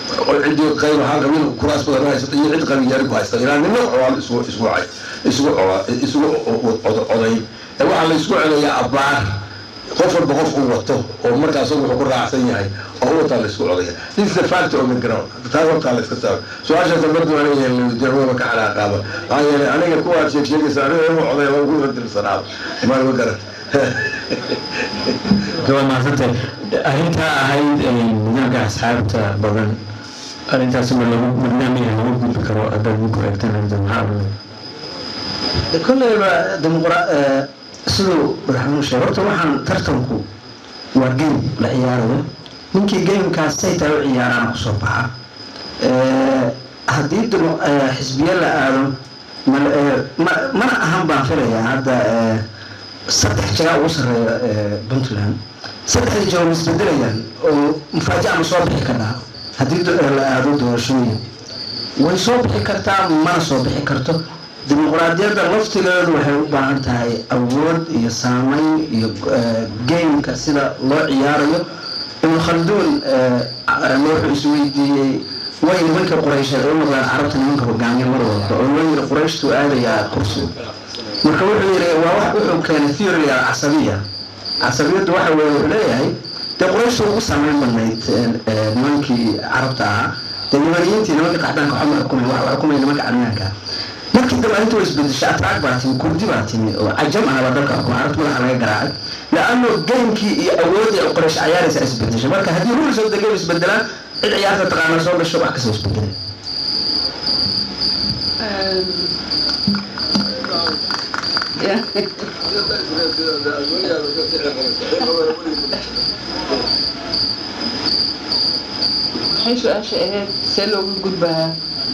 cidii qayb ahaan qabiil kuraas badan haysata iyo cid qabiilyaari ku haysta ilaa nina colaad isugu isugu cay isugu cola isugu coday ee waxaa la isku codayaa abbaar qof walba qof uu wato oo markaas wuxuu ku raacsan yahay oo wataa la isku codaya this is the fact of the ground taas hortaa la iska saaro su-aasha dambadu aniga weydiiyaba ka xanaaqaaba maxaa yeelay aniga kuwaad sheeg sheegaysa aniga inuu codaya waa ugu dirsanaa ma garan waa mahadsantay arrintaa ahayd nidaamka asxaabta badan arrintaas ma lagu barnaamijka lagu gudbi karo haddaad minku eegtaan arrinta maxaa oranay kolleyba dimuqra siduu madaxweynuhu sheegay horta waxaan tartanku waa game la ciyaarayo ninkii gamekaas say tahay u ciyaaraana kusoo baxa haddii xisbiye la aado mana ahan baan filayaa hadda saddex jagaa ugu sarreeya puntland saddexda jago ma isbedelayaan oo mufaajaca ma soo bixi kartaa haddii la aado doorashooyin way soo bixi kartaa mana soo bixi karto dimuqraadiyadda laftigeedu waxay u baahan tahay awood iyo saameyn iyo gameka sida loo ciyaarayo ibnu khalduun wuxuu isweydiiyey way nimanka quraysheed u noqdaan carabta nimanka hogaamiya mar walba oo loo yiri qurayshtu aadayaa kursi marka wuxuu yiri waa wax wuxuu keenay theory casabiya casabiyaddu waxa weeye wuxuu leeyahay dee qurayshtu ugu saameyn badnayd nimankii carabta ahaa dee nimaniyiintii nimanka qaxdaanka waxba xukumay waxa xukumay nimanka cadmiyaanka markii dambe inta way isbedeshay atraag baa timi kurdi baa timi oo cajam ahaba dalka xukuma carabta madaxa laga garaacay laano gamekii iyo awoodii quraysh ciyaaraysa isbedeshay marka haddii rules of the game isbedelaan cid ciyaarta taqaana soo gasho wax kasoo isbedelay maxay su-aasha ahayd see looga gudbahaa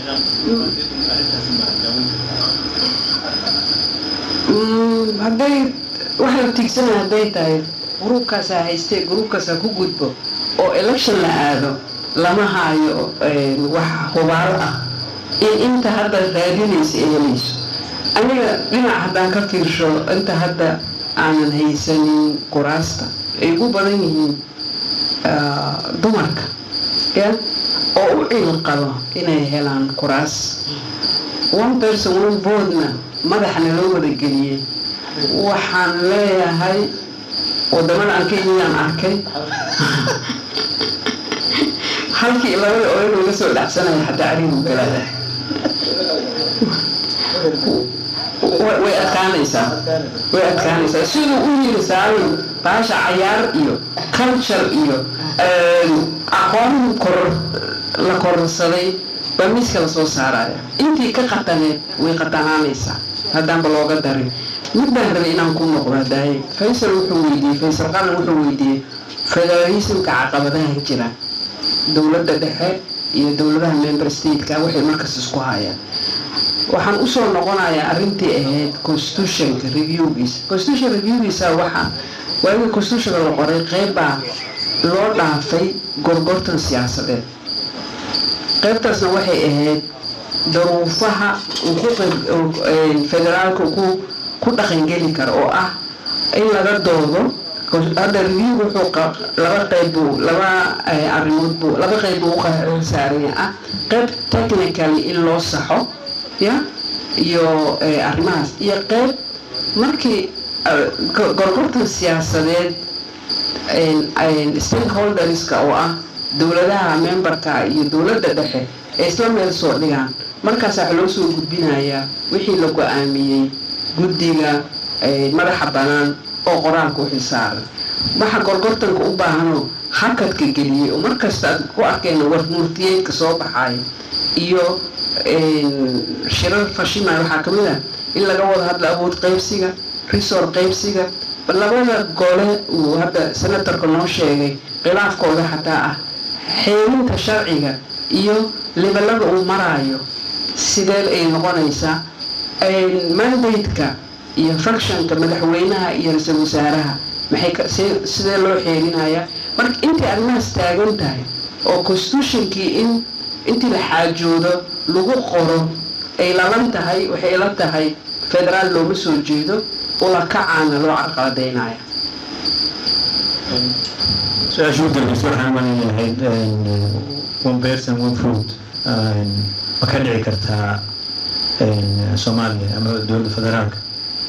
hadday waxa la tiigsanaya hadday tahay gruubkaasaa haystee gruubkaasaa ku gudbo oo election la aado lama haayo wax hubaalo ah in inta hadda raadinaysa ay helayso aniga dhinac haddaan ka fiirsho inta hadda aanan haysanin kuraasta ay ugu badan yihiin dumarka ya oo u ciil qabo inay helaan kuraas one person one vote-na madaxna loo wadageliyey waxaan leeyahay wadamada aan ka yimidaan arkay halkii labada oran laga soo dhacsanaya xataa arigu galada way adkaanaysaa way adkaanaysaa siduu u yiri saalin baasha cayaar iyo culture iyo aqoon kor la kororsaday baa miiska lasoo saaraya intii ka qataneed way qatanaanaysaa haddaanba looga darin mid baan rabay inaan ku noqdo daaye faysal wuxuu weydiiyey faysal qaran wuxuu weydiiyey federalismka caqabadaha jira dowladda dhexe iyo dowladaha member stateka waxay markas isku hayaan waxaan usoo noqonayaa arrintii ahayd constitutionka reviewgiisa constitution reviewgiisa waxa waagii constitutionka la qoray qeybbaa loo dhaafay gorgortan siyaasadeed qeybtaasna waxay ahayd daruufaha federaalka ku ku dhaqangeli kara oo ah in laga doodo hadda review wuxuu laba qeyb buu laba arrimood buu laba qeyb buu u saaranya ah qeyb technically in loo saxo ya iyo arrimahaas iyo qeyb markii gorgortan siyaasadeed stakeholderska oo ah dowladaha memberka iyo dowladda dhexe ee isla meel soo dhigaan markaas waxa loo soo gudbinayaa wixii la go-aamiyey guddiga madaxa bannaan oo qoraalka u xilsaaran waxa gorgortanka u baahanoo hakadka geliyey oo markasta aad ku arkeen war murtiyeedka soo baxayo iyo shirar fashimaya waxaa ka mid ah in laga wada hadla awood qaybsiga resor qaybsiga labada gole uu hadda senatorka noo sheegay khilaafkooda xataa ah xeelinta sharciga iyo lebalada uu maraayo sidee ay noqonaysaa mandate-ka iyo functionka madaxweynaha iyo ra-iisul wasaaraha maxay sidee loo xeelinayaa marka intay arrimahaas taagan tahay oo constitutionkii in intii la xaajoodo lagu qoro ay lalan tahay waxay la tahay federaal looma soo jeedo ula kacaana loo carqaladaynaya su-aasha u dambeysa waxaan maleeyahay one person one food ma ka dhici kartaa soomaaliya ama dowladda federaalka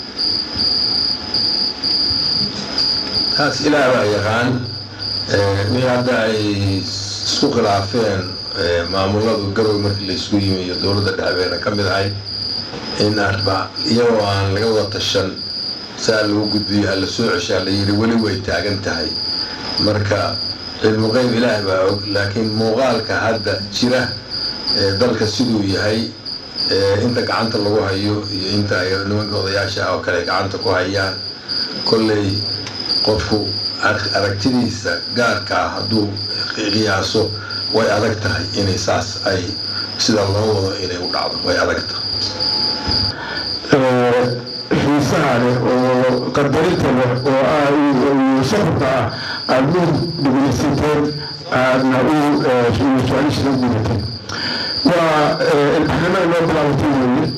taas ilaah baa yaqaan mid hadda ay isku khilaafeen maamuladu garowe markii laysku yimi iyo dowladda dhexbeena ka mid ahayd in arba iyagoo aan laga wada tashan saa lagu gudbiyo alla soo ceshaa la yidhi weli way taagan tahay marka cilmu qeyb ilaah baa og laakiin muuqaalka hadda jira dalka siduu yahay inta gacanta lagu hayo iyo inta ay nimanka odayaasha ah oo kale gacanta ku hayaan kolley qofku aragtidiisa gaarka ah hadduu qiyaaso way adag tahay inay saas ay sida loo wado inay u dhacdo way adag tahay xiisaha leh oo qadarinta leh oo safarka ah aada u dhegeysateen aadna u su-aalisha gudateen waa ilbaxnimada loo bilaabatay weeye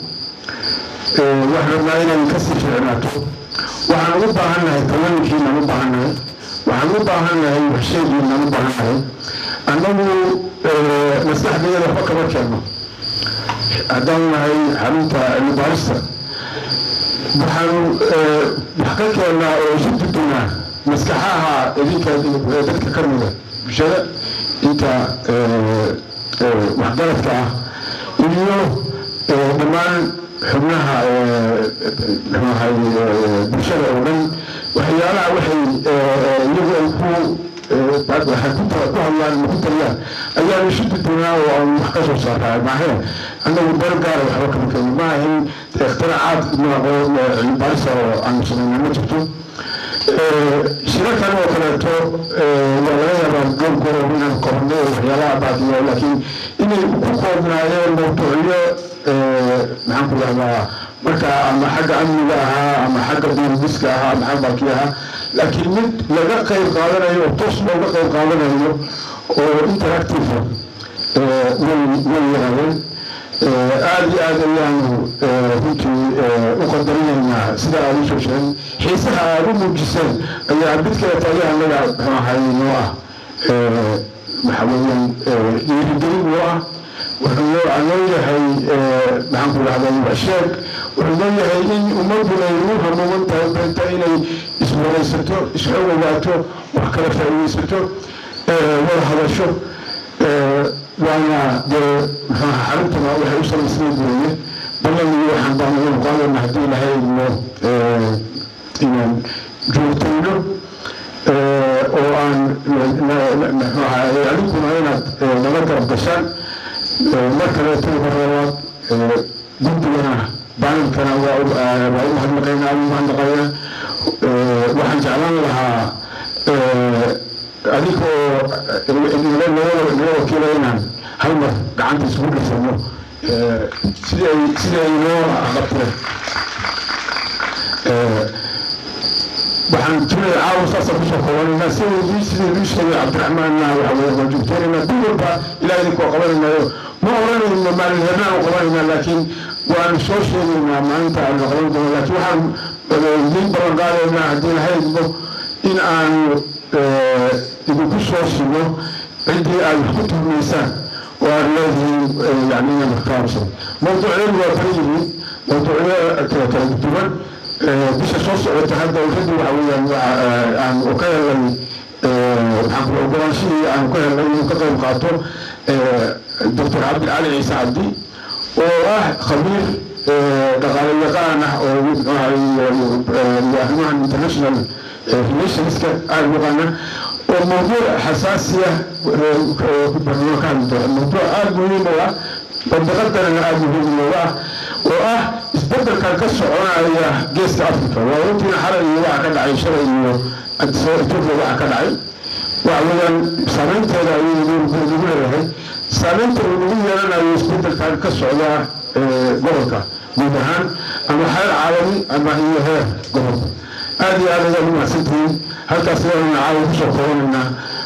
waxaan rabnaa inay kasii ficnaato waxaan ugu baahannahay talooyinkiinaan u baahannahay waxaan u baahannahay waxsheegiinaan u baahannahay annagu maskaxdayada waxba kama keenno haddaan nahay xarunta cilmibaarista waxaanu wax ka keennaa oo isu dudunaa maskaxaha idinka dadka ka mida bulshada inta waxgaradka ah iyo dhammaan xubnaha mxuahay bulshada oo dhan waxyaalaha waxay iyagu ay ku waxay ku hadlaan ama ku taliyaan ayaanu isu dudunaa oo aan wax ka soo saaraa maahe annagu dar gaara waxba kama keeno ma ahin ikhtiracaad cilmibaarisa oo aanu samayna ma jirto shirarkan oo kaleeto waa laga yaabaa goolkooda inaan korno waxyaalaha baadiyo laakiin inay ku koobnaayeen mawduucyo maxaan ku dhahdaa marka ama xagga amniga ahaa ama xagga duuridiska ahaa ama xagga balki ahaa laakiin mid laga qayb qaadanayo oo toos looga qayb qaadanayo oo interactive way way yaraadeen aada iyo aada ayaanu runtii u qadarinaynaa sida aada usoo sheegay xiisaha aada u muujiseen ayaa mid kale taaya annaga muxuu ahay noo ah waxa weeyaan dhiirigelin noo ah wuxuu noo noo yahay maxaan ku dhahday washeeg wuxuu noo yahay in ummaduna ay ugu hamuuman tahay beenta inay iswaraysato isxogowaato wax kala faa'iidaysato wada hadasho waana dee muxuaha xaruntuna waxay u samaysnayd weeye ballanigi waxaan baanayanu qaadayna haddii ilahay idmo inaan joogtayno oo aan muxuu ahay adinkuna inaad nala garab gashaan mar kaleeto horeewaad guddigana baanilkana waa waa u mahadnaqaynaa u mahadnaqaynaa waxaan jeclaan lahaa adinkoo naga wakiila inaan hal mar gacanta isugu dhifano siday siday noo qabteen waxaan tulay caawa saasa kusoo koobanayna sidii sidii luu sheegay cabdiraxmaanna waxa weye waa joogteenayna dib walba ilaa idinkoo qabanaynayo ma oranayno maalin heernaan u qabanaynaa laakiin waanu soo sheegaynaa maalinta aanu qaban doono laakiin waxaan idiin ballan qaadaynaa haddii lahaydmo in aanu idinku soo sino ciddii aad wax ku tuhmaysaan oo aad leedihiin yani inaan wax ka habsan mawduucyadu waa kala yihiin mawduucyo kala duwan bisha soo socota hadda already waxa weeyaan aan ka helay maxaan ku ogolaanshihii aan ka helay inuu ka qayb qaato doctor cabdicali ciise cabdi oo ah khabiir dhaqaale yaqaan ah oo arrimahan international relationska aada yaqaana oo mawduuc xasaasiya ka hadli doona mawduuc aada muhiim u ah bandaqadanana aada muhiim looga ah oo ah isbedelkan ka soconaya geeska africa waa runtiina xalay iyo waxa ka dhacay shalay iyo ethiopia waxa ka dhacay waxa weeyaan saameynteeda ayuu nagu leeyahay saameynta uu nagu yeelanayo isbedelkan ka socda gobolka guud ahaan ama heer caalami ama iyo heer gobolka aada iyo aada ayaad u mahadsantihiin halkaas ayaanu caawa kusoo koobanaynaa